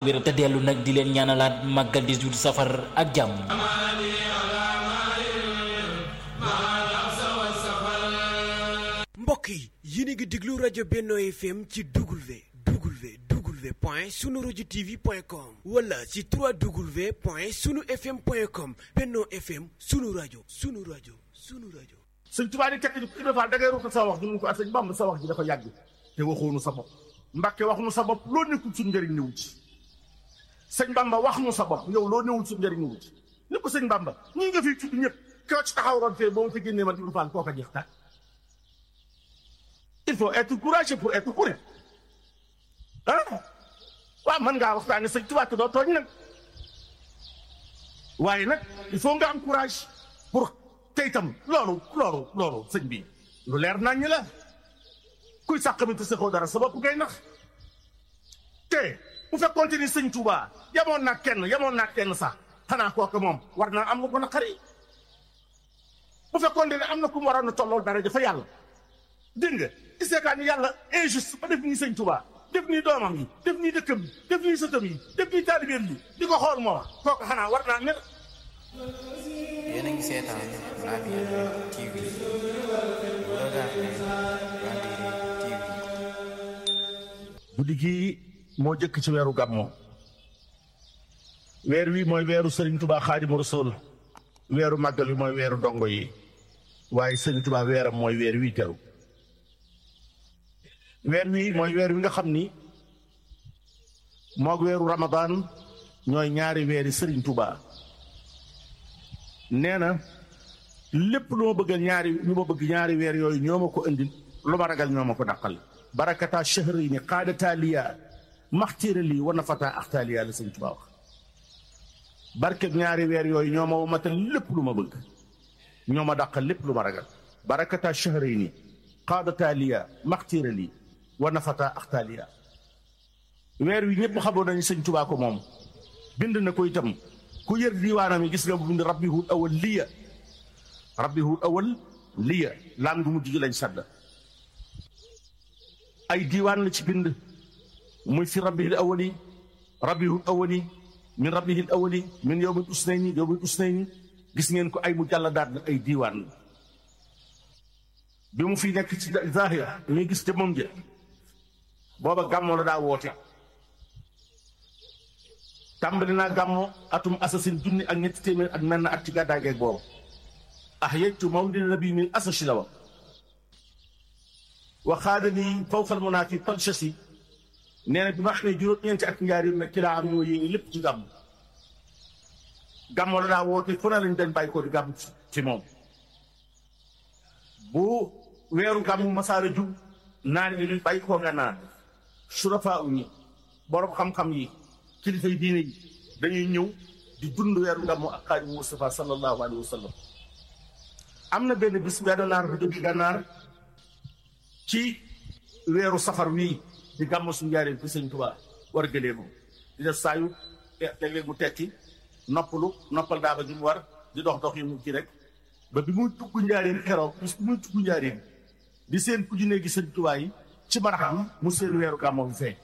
wér te dellu nag di leen ñaanalaat màggal 18 safar ak jàmm mbokk yi yéen a ngi déglu rajo Benno FM ci W W W point sunu rajo TV point com wala ci 3W point sunu FM point com Benno FM sunu rajo sunu rajo sunu rajo. sëñ Tuubaa di tekk ni Ibra Faal da ngay ruuxal sa wax ñu mun ko ak sëñ Bamba sa wax ji dafa yàgg te waxoonu sa bopp Mbàkke wax nu sa bopp loo nekkul suñ njëriñ newu ci sëñ Bamba wax nu sa bopp yow loo newul suñ njëriñ newu ci ni ko sëñ Bamba ñii nga fi tudd ñëpp koo ci taxaw roon fee ba mu fi génnee man Ibra Faal koo ko jeex tàkk il faut être courageux pour être heureux ah waaw mën ngaa waxtaane sëñ Tuubaa te doo tooñ nag waaye nag il faut nga am courage pour tey tam loolu loolu loolu sëñ bi lu leer nañ la kuy sàqamite saxoo dara sa bopp ngay nax te bu fekkoonte ni sëñ Tuubaa yamoon naa kenn yamoon naa kenn sax xanaa kooku moom war naa am lu ko naqari bu fekkoonte ne am na ku mu waroon a tollool dara dafa yàlla dégg nga di seetaan ni yàlla injuste ba def nii sëñ Tuubaa def nii doomam yi def nii dëkkam yi def nii sëtam yi def nii taalibeem yi di ko xool moom kooku xanaa war naa mer yéen a ngi seetaan Labyada TV regardez Labyada TV guddi gii moo jëkk ci weeru gàmmoo weer wi mooy weeru sëriñ Tuubaa Xaadimu Rasuul weeru màggal wi mooy weeru dongo yi waaye sëriñ Tuubaa weeram mooy weer wi teru weer wi mooy weer wi nga xam ni moog weeru Ramadaan ñooy ñaari weeri sëriñ Tuubaa nee na lépp lu ma bëgg ñaari lu ma bëgg ñaari weer yooyu ñoo ma ko indil lu ma ragal ñoo ma ko dàqal barakata shahri ni qaadata liya maxtiira lii war na fataa axtaa liya la sëñ Tuubaa wax barkeb ñaari weer yooyu ñoo ma womatal lépp lu ma bëgg ñoo ma dàqal lépp lu ma ragal barakata shahri ni qaadata liya maxtiira lii war na fataa axtaa liya weer wi ñëpp xamoon nañu sëñ Tuubaa ko moom bind na ko itam ku yër diiwaanam yi gis nga bu bind rabbihul awal liya rabbihul awal liya laam gu mujj gi lañ sadd ay diiwaan la ci bind muy fi rabbihil awali rabbihul awali min rabbihil awali min yowmin usnayni yowmin usnayni gis ngeen ko ay mu jàll daat la ay diiwaan bi mu fi nekk ci zahir ñuy gis te moom ja booba gàmmoo la daa woote tàmbali naa gàmmo atum assasine junni ak ñetti téeméer ak menn at ci gàddaay geeg boobu ah yejtu mawlidi nabi min asasi la wa waxaada ni fawfal munaafi talchasi nee na bi ma xamee juróom-ñeenti at njaari nag ci laa am ñoo yéegi lépp ci gàmm gàmmo la daa woote fu ne lañ dañ bàyyi ko di gàmm ci moom bu weeru gàmm masaara jub naan yi luñ bàyyi koo nga naan surafaa u ñi borom xam-xam yi kilifa yi diine yi dañuy ñëw di dund weeru gàmmu ak xaadimu Mustafa sallallahu alayhi wa sallam am na benn bis benn naar bu jóge gànnaar ci weeru safar wii di gàmmu suñu njaareen fi sëñ Tuubaa war a gëlee moom di def saayu léeg-léeg mu tekki noppalu noppal daaba gi mu war di dox dox yi mu ci rek ba bi muy tugg njaareen keroog bis bi muy tugg njaareen di seen ku junne gi sëñ Tuubaa yi ci maraxam mu seen weeru gàmmu bi feeñ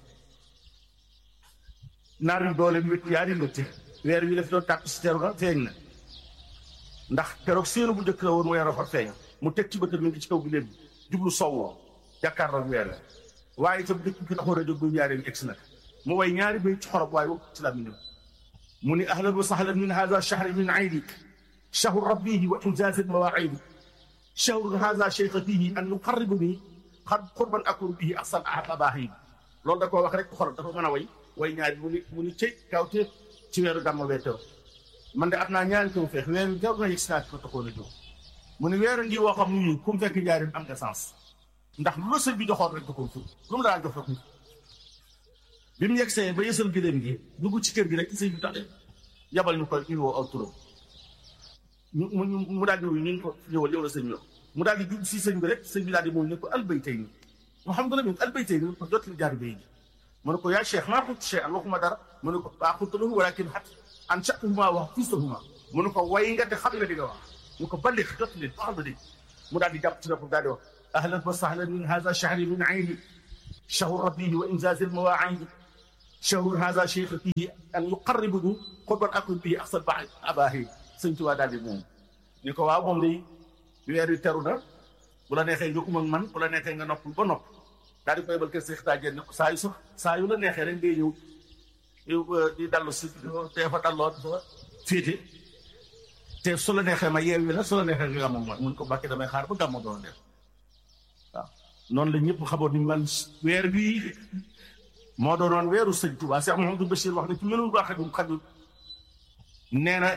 naar yu doole mu wét yaari métti weer wi daf doon tàkk si teeru na feeñ na ndax keroog séenu bu njëkk la woon mu yara fa feeñ mu teg ci bëtam mi ngi ci kaw bi léegi jublu sowwoo jàkkaarloo weer la waaye itam dëkk bi taxoon a jóg bu ñaaree egg si nag mu way ñaari bay ci xorob waaye ci la mi mu ni ahlan wa sahlan min hada shahri min aydi shahru rabbihi wa injaz al mawaidi shahru hada cheikha fihi an yuqarribuni xad qurban akun bihi ahsan ahbaahi loolu da koo wax rek xorob dafa mën a way way ñaari mu ni mu ni cëy kaw te ci weeru gàmmu wee teew man de am naa ñaari taw feex weeru teew na yëg si naa ko taxoon a jóg mu ni weeru ngi woo xam ni ku mu fekk njaarim am nga sens ndax lu la sëñ bi joxoon rek da koo ful lu mu daan jox rek bi mu yegsee ba yësal gëléem gi dugg ci kër gi rek sëñ bi tax yabal ñu koy ñu woo aw turam ñu mu mu daal di wuyu ñu ko ñëwal yow la sëñ bi mu daal di jub si sëñ bi rek sëñ bi daal di moom ne ko albaytay ni alhamdulilah albaytay ni ko jot li jaar bay gi mu ne ko yaa cheikh maa xut cheikh waxuma dara mu ne ko baa xutalahu walakin xat an chatuhuma wax fistahuma mu ne ko way nga te xam nga di nga wax mu ko balli jot leen waxal ba dégg mu daal di jàpp ci nopp daal di wax ahlan wa sahlan min hada shahri min ayni shahru rabbihi wa injaz al mawaidi shahrun haza cheikh fihi an yuqarribuhu xutban akun bihi axsal ba abahi sëñ Tuubaa daal di moom ni ko waaw moom day weer wi teru na bu la neexee nga um ak man bu la neexee nga noppul ba nopp daal di koy bal kër Seex Taajeen ne ko saa yu sax saa yu la neexee rek ngay ñëw yow di dallu si te fa dalloo fa féete te su la neexee ma yeewi la su la neexee nga am ak man mun ko bàkkee damay xaar ba gàmmu doon def waaw noonu la ñëpp xamoon ni man weer bii moo doonoon weeru sëñ Tuubaa Cheikh Mouhamadou Bachir wax ne ci mënul baax xajul xajul nee na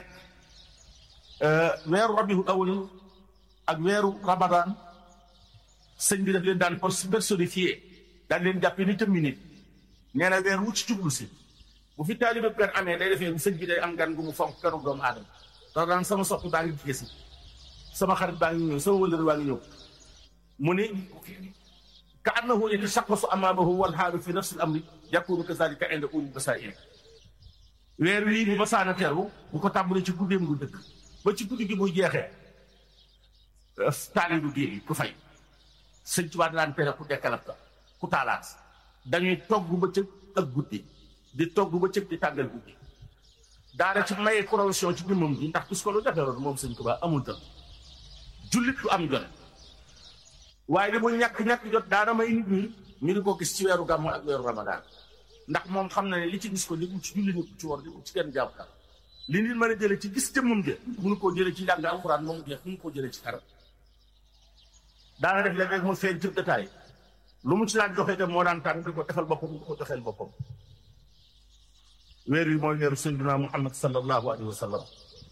weeru rabiul awal ak weeru ramadan sëñ bi daf leen daan personnifié daan leen jàppee ni tëmmi nit nee na weer wu ci jublu si bu fi taalibe per amee day defee sëñ bi day am gan gu mu fonk keroog doomu aadama dax daan sama sopp baa ngi jige si sama xarit baa ngi ñëw sama wëllër baa ngi ñëw mu ni ka annahu yatasaqqasu amaamahu wal haalu fi nafsi al amri yakunu kazalika inda ulil basaa'ir weer wii bu basaana teru bu ko tàmbalee ci guddeem gu dëkk ba ci guddi gi muy jeexee taali du géej ku fay sëñ Tuubaa daan tere ku dekkalat ka ku taalaat dañuy togg bëccëg ak guddi di togg bëccëg di tàggal guddi daara ci maye corruption ci jëmmam ji ndax bis ko lu defeeroon moom sëñ Tuubaa amul tam jullit du am jot waaye li mu ñàkk-ñàkk jot daana may nit ñi ñu di ko gis ci weeru gàmmu ak weeru ramadaan ndax moom xam na ne li ci gis ko li mu ci julli ni ci war di ci kenn jàpp li nit mën a jële ci gis jëmmam de mënu koo jële ci jàng alxuraan moom jeex mënu koo jële ci dara daana def léeg-léeg mu feeñ ci détail lu mu ci daan joxe te moo daan tànn di ko defal boppam di ko joxeel boppam weer wi mooy weeru sayyidina Muhammad sallallahu alayhi wa sallam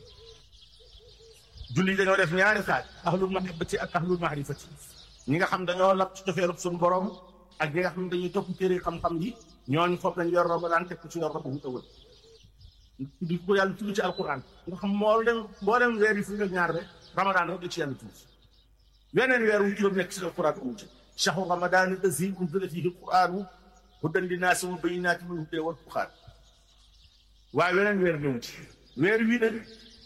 julli dañoo def ñaari xaaj ahlul mahabbati ak ahlul maarifati ñi nga xam dañoo lab ci cofeelub suñu borom ak ñi nga xam dañuy topp téere xam-xam yi ñooñu foofu lañ yor ramadaan teg ko ci yor rabu ëwël di ko yàlla tudd ci alquran nga xam moo dem boo dem weer yi fi nga ñaar rek ramadaan rek la ci yàlla tudd weneen weer wu juróom nekk ci alquran amu ci shahru ramadan allazi unzila fihi alquranu hudan linnaasi wa bayyinatin minal hudaa wal furqaan waaye weneen weer ñëw ci weer wii nag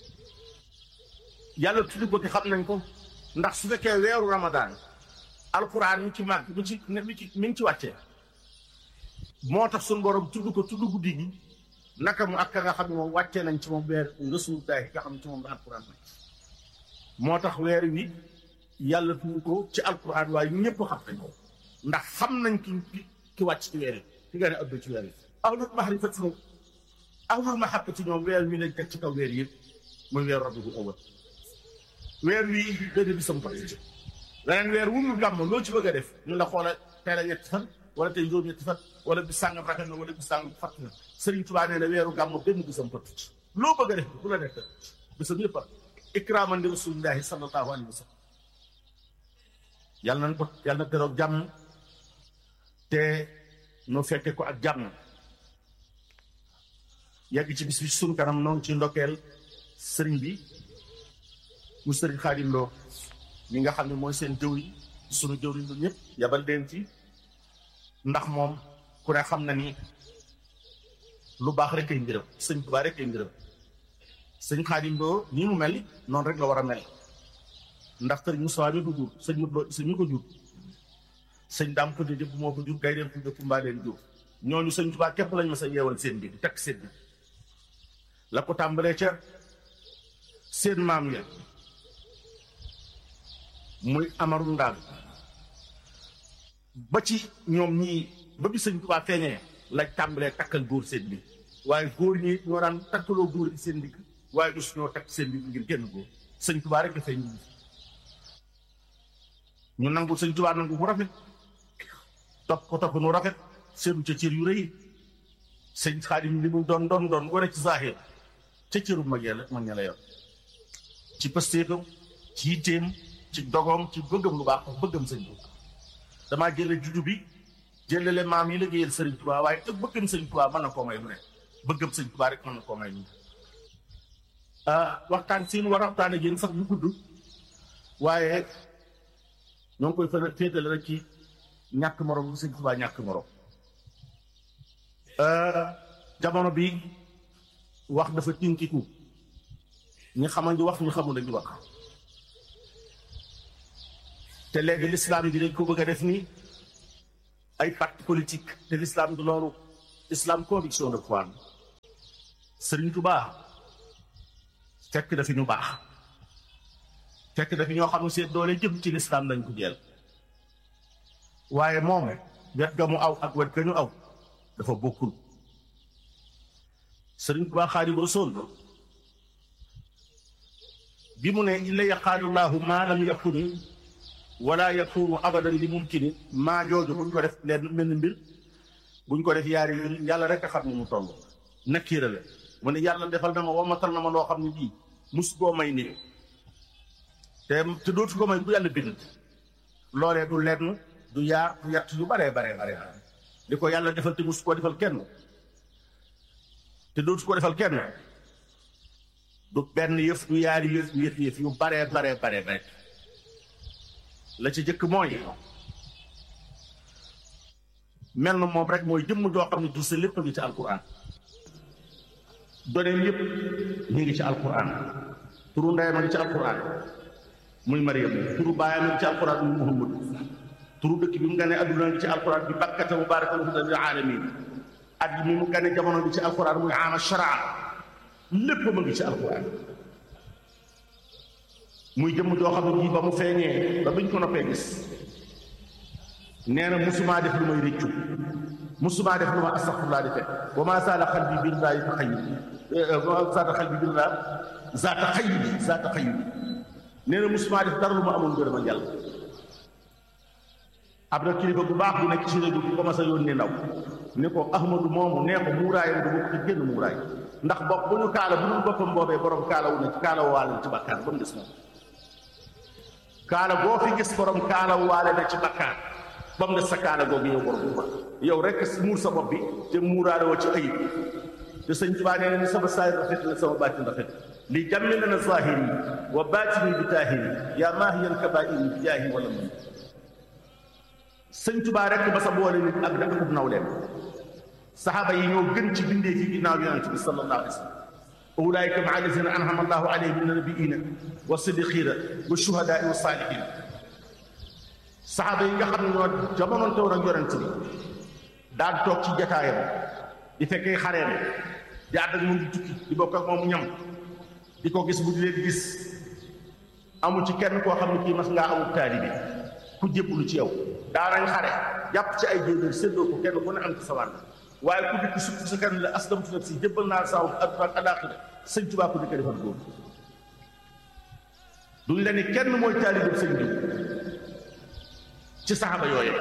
yàlla tudd ko te xam nañ ko ndax su fekkee weeru ramadaan alquran mi ci màgg mi ci mi ci mi ngi ci wàccee moo tax suñu borom tudd ko tudd guddi gi naka mu ak ka nga xam ne moom wàccee nañ ci moom weer rasulullahi nga xam ne ci moom la alquran wàcc moo tax weer wi yàlla tudd ko ci alquran waaye ñëpp xam nañ ko ndax xam nañ ki ki wàcc ci weer yi ki nga ne addu ci weer yi ahlul mahrifati moom ahlul mahabbati ñoom weer wi lañ teg ci kaw weer yëpp muy weer rabiul awwal weer wi benn bisam ko ci leneen weer wu mu gàmm loo ci bëgg a def ñu la xoola tey la ñetti fan wala tey juróom ñetti fan wala bis sàngam rafet na wala bis sàngam fàtt na Sëriñ Tuubaa nee na weeru gàmm benn bisam ko ci loo bëgg a def bu la def bisam yëpp a ikraaman li rasulillahi sallallahu alayhi wa sallam yàlla nañ ko yàlla na teroog jàmm te nu fekke ko ak jàmm yegg ci bis bi suñu kanam noonu ci ndokkeel sëriñ bi mu sëriñ Xaadim Lo ñi nga xam ne mooy seen jëwriñ sunu jëwriñ lu ñëpp yabal leen ci ndax moom ku ne xam na ni lu baax rek ay ngërëm sëñ Tuubaa rek ay ngërëm sëñ Xaadim Lo nii mu mel noonu rek la war a mel ndax sëriñ Moussa mi ko jur sëñ Modou Lo mi ko jur sëñ Daam ko jëpp moo ko jur gay leen ko jëpp mbaa leen jur ñooñu sëñ Tuubaa képp lañ ma sa yeewal seen bi di tekk seen bi la ko tàmbalee ca seen maam ya muy amaru ndaal ba ci ñoom ñii ba bi sëñ Tuubaa feeñee lañ tàmbalee takkal góor seen bi waaye góor ñi ñoo daan takkaloo góor seen digg waaye du suñoo takk seen bi ngir génn góor sëñ Tuubaa rek dafay ñu ñu nangu sëñ Tuubaa nangu bu rafet topp ko topp nu rafet seenu ca cër yu rëy sëñ Xaadim li mu doon doon doon wane ci zahir ca cëru mag yàlla mag ña la yor ci pastéefam ci yitteem ci dogoom ci bëggam lu baax bëggam sëñ bi damaa jële juddu bi jëlele maam yi liggéeyal sëriñ Tuubaa waaye te bëggam sëñ Tuubaa mën na koo may lu ne bëggam sëñ Tuubaa rek mën na koo may lu ne waxtaan siin war a waxtaan ak yéen sax yu gudd waaye ñoo ngi koy fa féetale rek ci ñàkk morom bu sëñ Tuubaa ñàkk morom jamono bi wax dafa tinkiku ñi xamal ñu wax ñu xamul dañu wax te léegi l'islam bi dañ ko bëgg a def ni ay parti politique te l'islam du loolu islam conviction de foi Sëriñ Tuubaa fekk dafi ñu baax fekk dafi ñoo xam ne seen doole jëm ci lislaam lañ ko jël waaye moom wet ga mu aw ak wet ga ñu aw dafa bokkul Sëriñ Tuubaa Xaadimu Rasuul bi mu ne illa yaqaalullaahu maa lam yakun wala yakunu abadan li mumkini maa jooju buñ ko def leen mel ni mbir buñ ko def yaari mbir yàlla rek a xam ne mu toll nakkiira la mu ne yàlla defal na ma womatal na ma loo xam ne bii mus koo may nii te te dootu ko may bu yàlla bind loolee du lenn du yaar du yett yu baree baree bare li ko yàlla defal te mus koo defal kenn te dootu ko defal kenn du benn yëf du yaari yëf yëf yëf yu baree baree baree bare la ci jëkk mooy mel na moom rek mooy jëmm joo xam ne du sa lépp a ngi ci alquran doneem yëpp ñu ngi ci alquran turu ndeyam a ngi ci alquran muy Mariam turu baayam a ngi ci alquran muy Muhammad turu dëkk bi mu gane adduna ngi ci alquran bi bakkata mubaarakan hudan lil alamin at bi mu gane jamono bi ci alquran muy ama sharaa lépp ma ngi ci alquran muy jëmm joo xam ne bii ba mu feeñee ba biñ ko noppee gis nee na musumaa def lu may réccu musumaa def lu ma astaxfirullah di fekk wa maa saala xalbi billaahi taxayyub zaata xalbi billah zaata xayyub zaata xayyub nee na musumaa def dara lu ma amoon gërëm a yàlla ab na kilifa bu baax bu nekk ci réew bi commencé yónnee ndaw ne ko ahmadu moomu nee ko muuraayam du bokk ci génn muuraay ndax bopp bu ñu kaala bu dul boppam boobee borom kaala wu na ci kaala waale na ci bakkaar ba mu des moom kaala boo fi gis borom kaala waale na ci bakkaar ba mu des sa kaala googu yow borom bu yow rek muur sa bopp bi te muuraale woo ci ayib te sëñ Tuubaa nee na ni sama saay rafet la sama baatin rafet li jàmmi lana zahiri wa baatini bi taahiri yaa maahiyan kabaa'iri bi jaahi wala man sëñ Tuubaa rek ba sa boole nit ak da akub nawleem saxaaba yi ñoo gën ci bindee fi ginnaaw yonent bi sallallahu alayhi wa sallam ulaayika maa allazina an'ama allahu alayhim min nabiyina wa siddiqina wa shuhadaa wa saalihin saxaaba yi nga xam ne ñoo jamononte woon ak yonent bi daan toog ci jataayam di fekkee xareem di ànd ak moom di tukki di bokk ak moom ñam di ko gis bu di leen gis amu ci kenn koo xam ne kii mas ngaa amul taalibi ku jébbalu ci yow daanañ xare jàpp ci ay jéebéer séddoo ko kenn ku ne am ci sa wàll waaye ku dikk sukk sa kan la aslamtu nafsi jébbal naa saw adduna ak alaaxira sëñ Tuubaa ko dikk defal góor duñ la ni kenn mooy taalibe sëñ bi ci saxaba yooyu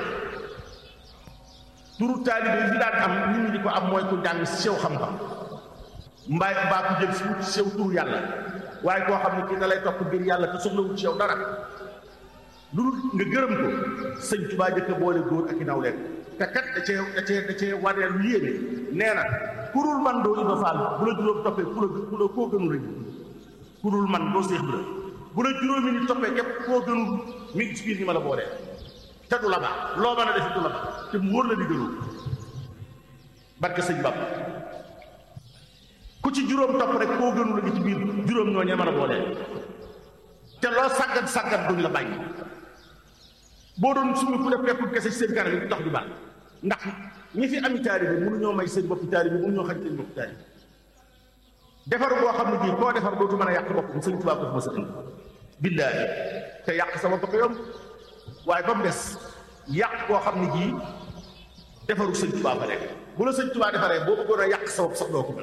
turu taalibe yi fi daan am nit ñi di ko am mooy ku jàng sew xam-xam mbaay mbaa ku jël si wut sew turu yàlla waaye koo xam ne kii da lay topp biir yàlla te soxlawul ci yow dara lu dul nga gërëm ko sëñ Tuubaa jëkk boole góor ak i naw leen te kat da cee da cee da cee wanee lu yéeme nee na kurul man doo Ibra Faal bu la juróom toppee ku la ku la koo gënul rek kurul man doo Seex Ibra bu la juróomi ni toppee képp koo gënul mi ngi ci biir ñi ma la boolee te du la baax loo mën a def du la baax te mu wóor la di gënul barke sëñ Bamba ku ci juróom topp rek koo gënul la ngi ci biir juróom ñoo ñee mën a boolee te loo sàggat sàggat duñ la bàyyi boo doon suñu ku def peppul kese ci seen kanam yi dox di baax ndax ñi fi ami taalibe mënuñoo may seen boppi taalibe mënuñoo xañ seen boppi taalibe defar boo xam ne bii koo defar dootu mën a yàq bopp sëñ Tuubaa ko fi ma sa indi billaahi te yàq sa bopp ko yomb waaye ba mu des yàq koo xam ne jii defaru sëñ Tuubaa fa nekk bu la sëñ Tuubaa defaree boo bëggoon a yàq sa bopp sax doo ko mel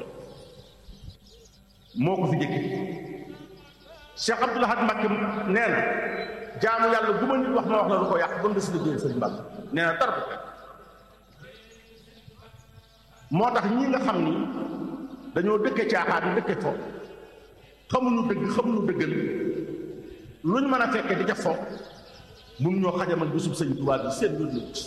moo ko fi jëkki Cheikh Abdoul Ahad Mbacké nee na jaamu yàlla bu ma nit wax ma wax la lu ko yàq ba mu des liggéey sëñ Mbàkke nee na dara bu moo tax ñi nga xam ni dañoo dëkke caaxaan dëkke fo xamuñu dëgg xamuñu dëggal luñ mën a fekke di ca fo mun ñoo xajamal bisub sëñ Tuubaa bi seen yoon nit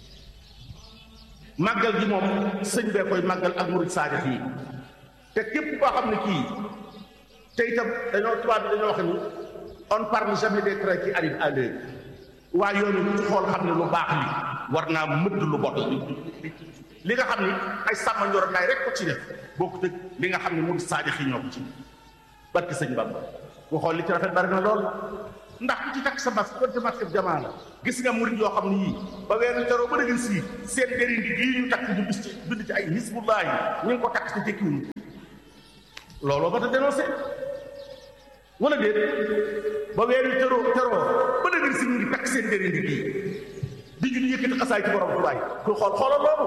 màggal gi moom sëñ bee koy màggal ak murid saadix yi te képp koo xam ne kii te itam dañoo tubaab bi dañoo wax ni on parle jamais des trains qui arrivent à l'heure waaye yoon yi ci xool xam ne lu baax li war naa mëdd lu bot li nga xam ni ay sàmm njor naay rek ko ci def bokku tëg li nga xam ne mu saadix yi ñoo ko ci barki sëñ Bamba ku xool li ci rafet bari na lool ndax ku ci takk sa masque donte masque bi jamaa la gis nga murid yoo xam ne yii ba weeru teroo ba dëgg sii seen deri ndi gii ñu takk ñu bis ci bind ci ay hisbullahi ñu ngi ko takk ci tekkiwuñu looloo ba ta dénoncé wala déet ba weeru teroo teroo ba dëgg si ñu ngi takk seen deri ndi gii di ju di yëkkati xasaay ci borom tubaay ku xool xoolal loolu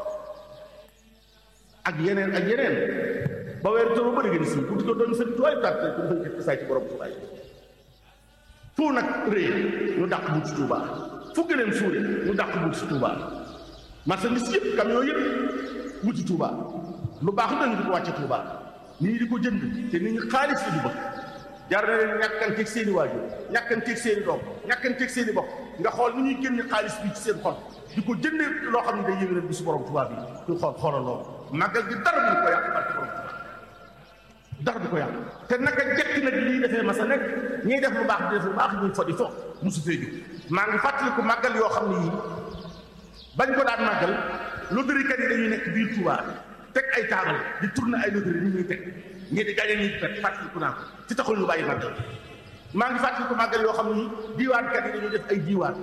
ak yeneen ak yeneen ba weeru teroo ba dëgg si bu di ko doon seen tuwaay tàtte ku di yëkkati xasaay ci borom tubaay fu nag réy ñu dàq bu ci Touba fu gëneen suure ñu dàq bu ci Touba marchandise yëpp camion yëpp bu ci Touba lu baax nañu di ko wàcce Touba nit ñi di ko jënd te nit ñi xaalis la ñu bëgg jar na leen ñàkkanteeg seen i waajur ñàkkanteeg seen i doom ñàkkanteeg seen i bokk nga xool ni ñuy génne xaalis bi ci seen xol di ko jëndee loo xam ne day yëngal bi su borom Touba bi ñu xool xoolal loolu màggal gi dara du ko yàq barke borom Touba dara du ko yàq te naka jekk nag lii defee ma sa nekk ñiy def lu baax di def lu baax ñuy fo di fo mosu fee jóg maa ngi fàttaliku màggal yoo xam ne yii bañ ko daan màggal loterikat yi dañuy nekk biir Touba teg ay taabal di tourner ay loterie ñu ñuy teg ñii di gañe ñuy pet fàttaliku naa ko ci taxul ñu bàyyi màggal maa ngi fàttaliku màggal yoo xam ne yii diiwaankat yi dañuy def ay diiwaan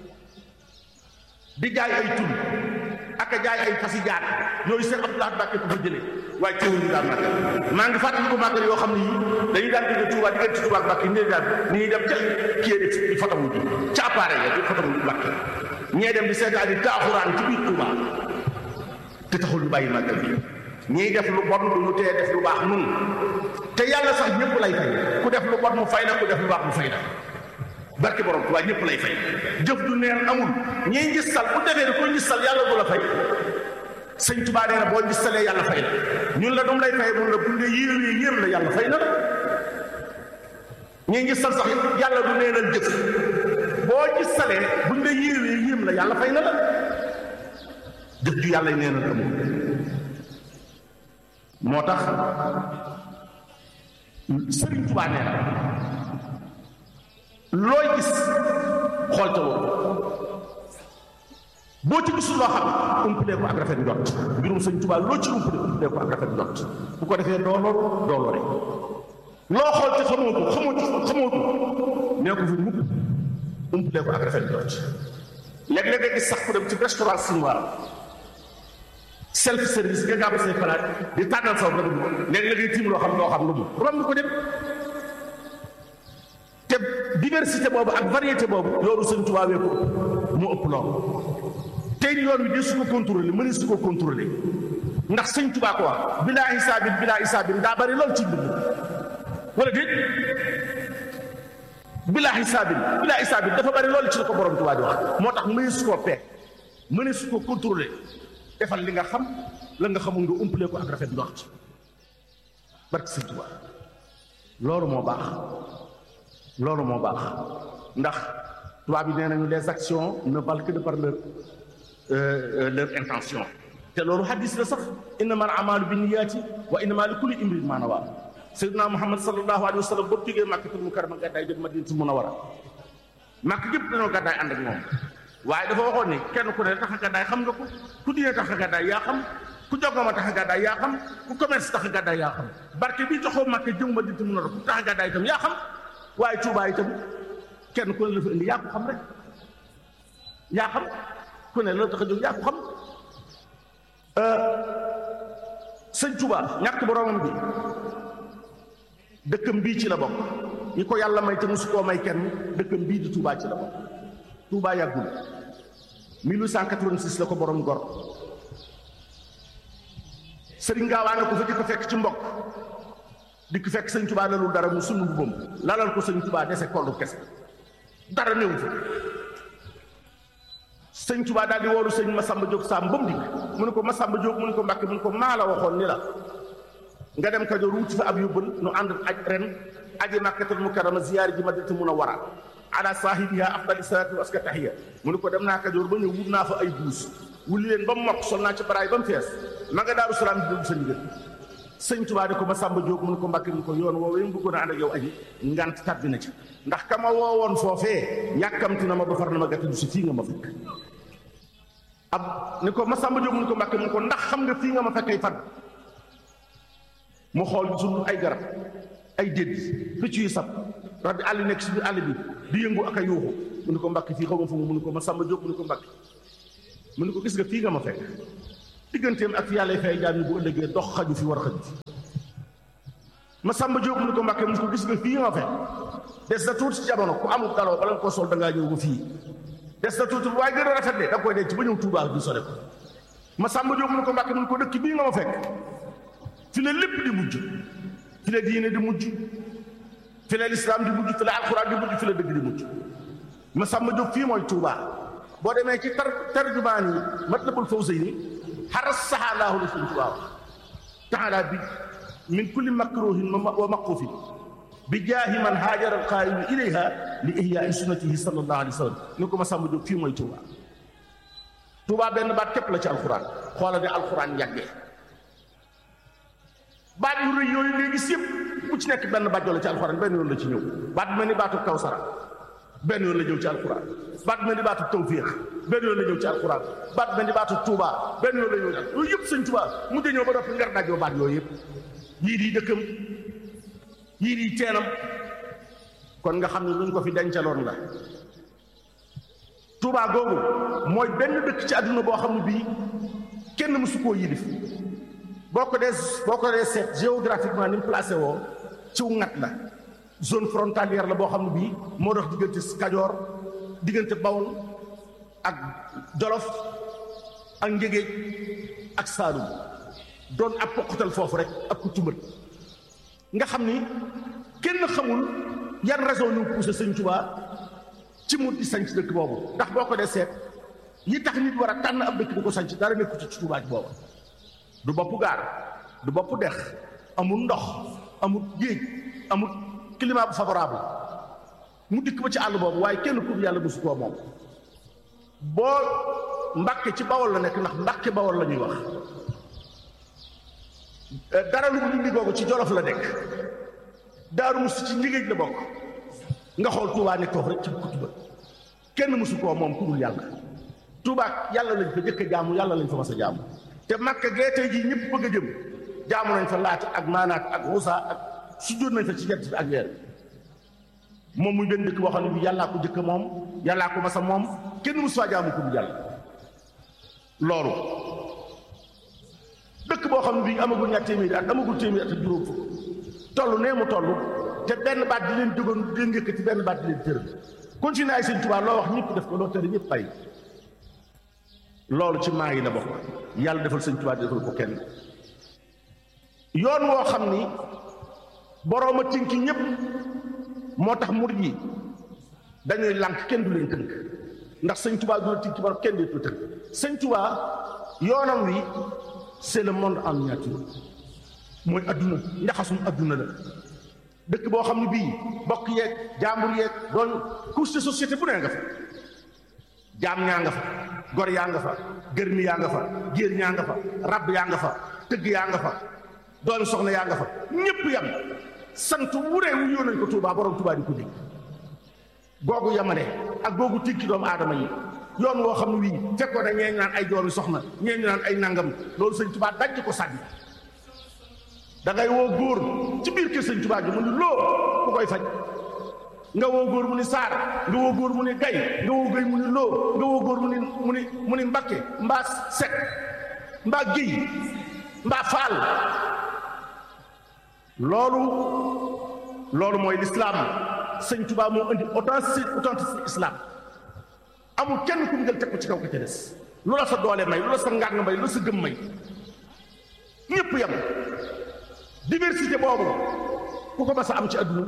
di jaay ay tur ak a jaay ay fasi jaar yooyu seen Abdoulaye Mbacke ko fa jëlee waaye teewul ñu daan màggal maa ngi fàttaliku màggal yoo xam ne yii dañuy daan jóge Touba diggante Touba ak Mbacke nii daan ni ñuy dem ca kii de di fotomu ji ca appareil ya di fotomu Mbacke ñee dem di seetaan di taaxuraan ci biir Touba te taxul ñu bàyyi màggal bi ñiy def lu bon du ñu tee def lu baax nun te yàlla sax ñëpp lay fay ku def lu bon mu fay la ku def lu baax mu fay la barke borom Touba ñëpp lay fay jëf du neen amul ñiy ngistal bu defee ne ko ngistal yàlla du la fay sëñ Touba nee na boo ngistalee yàlla fay la ñun la dum lay fay mun la bu dee yéen yéen la yàlla fay na la ñiy ngistal sax yàlla du neenal jëf boo ngistalee buñ la yéewee yéem la yàlla fay na la jëf ju yàlla neenal amul moo tax sëriñ Touba nee na looy gis xool ca woo boo ci gisul loo xam umpalee ko ak rafet njot mbirum sëñ Tuubaa loo ci umpalee umpalee ko ak rafet njot bu ko defee doo lool doo lore loo xool te xamoo ko xamoo ci xamoo ko nee ko fi mukk umpalee ko ak rafet njot léeg-léeg nga gis sax ku dem ci restaurant chinois self service nga gàbb say palaat di tànnal saw rek léeg-léeg ngay tiim loo xam loo xam lu mu romb ko dem te diversité boobu ak variété boobu yoonu sëñ Tuubaa wee ko mu ëpp lool tey yoon wi de su ko contrôlé mëne su ko contrôlé ndax sëñ Tuubaa ko wax bilaa hisaabin bilaa hisaabin daa bari lool ci mbind wala déet bilaa hisaabin bilaa hisaabin dafa bari lool ci la ko borom Tuubaa di wax moo tax mëne su koo peeg mëne su ko contrôlé defal li nga xam la nga xamul nga umpalee ko ak rafet ndox barke sëñ Tuubaa loolu moo baax loolu moo baax ndax tubaab yi nee nañu les actions ne valent que de par leur leur intention te loolu hadis la sax innama al amalu bi niyaati wa innama li kulli imrin ma nawa sayyidina muhammad sallallahu alayhi wa sallam boobu jógee màkkatul mukarrama gàddaay jëm madinatul munawwara màkk gépp dañoo gàddaay ànd ak moom waaye dafa waxoon ni kenn ku ne tax a gàddaay xam nga ko ku diine tax a gàddaay yaa xam ku jogoma tax a gàddaay yaa xam ku commerce tax a gàddaay yaa xam barke bi joxoo màkk jëm madinatul munawwara ku tax a gàddaay itam yaa xam waaye Touba itam kenn ku ne la fa indi yaa ko xam rek yaa xam ku ne la tax a jóg yaa ko xam sëñ Touba ñàkk boromam bi dëkkam bii ci la bokk ñi ko yàlla may te mosu koo may kenn dëkkam bii di Touba ci la bokk Touba yàggul 1886 la ko borom gor sëriñ Gaawaa nga ko fa di ko fekk ci mbokk di ko fekk sëñ Touba lalul dara mu sunu mbubam lalal ko sëñ Touba dese kollu kese dara néew fa sëñ Touba daal di woolu sëñ Masamba Diop Samb ba mu dikk mu ne ko Masamba Diop mu ne ko Mbàkke mu ne ko maa la waxoon ni la nga dem Kajoor wuti fa ab yóbbal nu ànd aj ren aji Makkatul Mukarrama ziyaari ji Madinatul Munawwara ala saahibiha afdali salaatu wa aska tahiya mu ne ko dem naa Kajoor ba ñëw wut naa fa ay buus wuli leen ba mu mokk sol naa ca baraay ba mu fees ma nga Daaru Salaam di déglu sa ndigal sëñ Tuubaa di ko ma sàmba jóg mun ko mbàkke mun ko yoon woowee mu bëggoon a ànd ak yow aji ngant tàbbi na ci ndax ka ma woowoon foofee yàkkamti na ma ba far na ma gàtt du si fii nga ma fekk ab ni ko ma sàmba jóg mun ko mbàkke mun ko ndax xam nga fii nga ma fekkay fan mu xool gisul ay garab ay dédd picc yu sab rab bi àll nekk si biir àll bi di yëngu ak a yuuxu mu ne ko mbàkki fii xaw ma fu mu mu ne ko ma sàmba jóg mu ne ko mbàkki mu ne ko gis nga fii nga ma fekk digganteem ak fi yàlla fay jaam yi bu ëllëgee dox xaju fi war a xaju fi ma sàmba jóg mu ne ko mbàkke mu ne ko gis nga fii nga ma fekk des na tuuti ci jamono ku amul daloo bala nga koo sol da ngaa ñëw ba fii des na tuuti waaye gën a rafet de da nga koy denc ba ñëw Tuubaa du sore ko ma sàmba jóg mu ne ko mbàkke mu ne ko dëkk bii nga ma fekk fi la lépp di mujj fi la diine di mujj fi la lislaam di mujj fi la alxuraan di mujj fi la dëgg di mujj ma sàmba jóg fii mooy Tuubaa boo demee ci tar tarjumaan yi Matlabul Fawzayni xaras saxaalaahu la suñ Tuubaa taala bi min kulli makruhin wa maqufin bi jaahi man haajara alqaayimu ilayha li ihyaai sunnatihi sallallahu alayhi wa sallam ni ko ma sàmba jóg fii mooy Tuubaa Tuubaa benn baat képp la ci alxuraan xoola de alxuraan yàggee baat yu rëy yooyu léegi si yëpp bu ci nekk benn baat la ci alxuraan benn yoon la ci ñëw baat bi mel ni baatu kawsara benn yoon la ñëw ci alxuraan baat bi mel ni baatu tawfiix benn yoon la ñëw ci alxuraan baat bi mel ni baatu tuubaa benn yoon la ñëw ci yooyu yëpp sëñ tuubaa mujj ñëw ba noppi ngar dajoo baat yooyu yëpp yii di dëkkam yii di teenam kon nga xam ne luñ ko fi dencaloon la tuubaa googu mooy benn dëkk ci àdduna boo xam ne bii kenn mësu koo yilif boo ko dee boo ko dee seet géographiquement ni mu placé woo ciw ngat la zone frontalière la boo xam ne bii moo dox diggante Kajoor diggante Bawol ak Jolof ak Njégéej ak Saalum doon ab poqatal foofu rek ak ku tumbat nga xam ni kenn xamul yan raison ñu poussé Sëñ Tuubaa ci mu di sanc dëkk boobu ndax boo ko dee seet yi tax nit war a tànn ab dëkk di ko sanc dara nekku ci Tuubaa ci booba du bopp gaar du bopp dex amul ndox amul géej amul climat bu favorable mu dikk ba ci àll boobu waaye kenn ku yàlla mosu koo moom boo mbàkke ci bawol la nekk ndax mbàkke bawol la ñuy wax dara lu mu googu ci jolof la nekk daaru musu ci njigéej la bokk nga xool tuubaa nekk foofu rek ci kutuba kenn mosu koo moom ku dul yàlla tuubaa yàlla lañ fa jëkk a jaamu yàlla lañ fa mas a jaamu te makka gee tey jii ñëpp bëgg a jëm jaamu nañ fa laata ak maanaat ak xusa ak sujjóot nañ fa ci jant bi ak weer moom muy benn dëkk boo xam ne bi yàllaa ko jëkk moom yàllaa ko masa moom kenn musu faa jaamu ko bu yàlla loolu dëkk boo xam ne bii amagul ñaar téeméeri at amagul téeméeri at ak juróom fukk toll nee mu toll te benn baat di leen jógoon di leen yëkkati benn baat di leen tëral continué ay sëñ Tuubaa loo wax ñëpp def ko loo tere ñëpp bàyyi loolu ci maa yi la bokk yàlla defal sëñ Tuubaa defal ko kenn yoon woo xam ni boroom a tinki ñëpp moo tax murid yi dañuy lànk kenn du leen tënk ndax sëñ Tuubaa du la tinki borom kenn du tënk sëñ Tuubaa yoonam wi c'est le monde en miniature mooy adduna njaxasum adduna la dëkk boo xam ne bii bokk yeeg jaambur yeeg doon couche de société bu nee nga fa jaam ñaa nga fa gor yaa nga fa gërmi yaa nga fa géer ñaa nga fa rab yaa nga fa tëgg yaa nga fa doon soxna yaa nga fa ñépp yam sant wuree wu yoo nañ ko Tuubaa borom Tuubaa di ko dégg googu yamane ak googu tikki doomu aadama yi yoon woo xam ne wii fekkoon na ñee ñu naan ay doomi soxna ñee ñu naan ay nangam loolu sëñ Tuubaa daj ko sànni da ngay woo góor ci biir kër sëñ Tuubaa gi mu ni loo ku koy faj nga woo góor mu ni saar nga woo góor mu ni gay nga woo gay mu ni loo nga woo góor mu ni mu ni mu ni mbakke mbaa sek mbaa géy mbaa faal loolu loolu mooy lislaam sëñ Tuubaa moo indi authenticité authenticité islam amul kenn ku mu jël teg ko ci kaw ka ca des lu la sa doole may lu la sa ngàng may lu la sa gëm may ñépp yam diversité boobu ku ko mas a am ci àdduna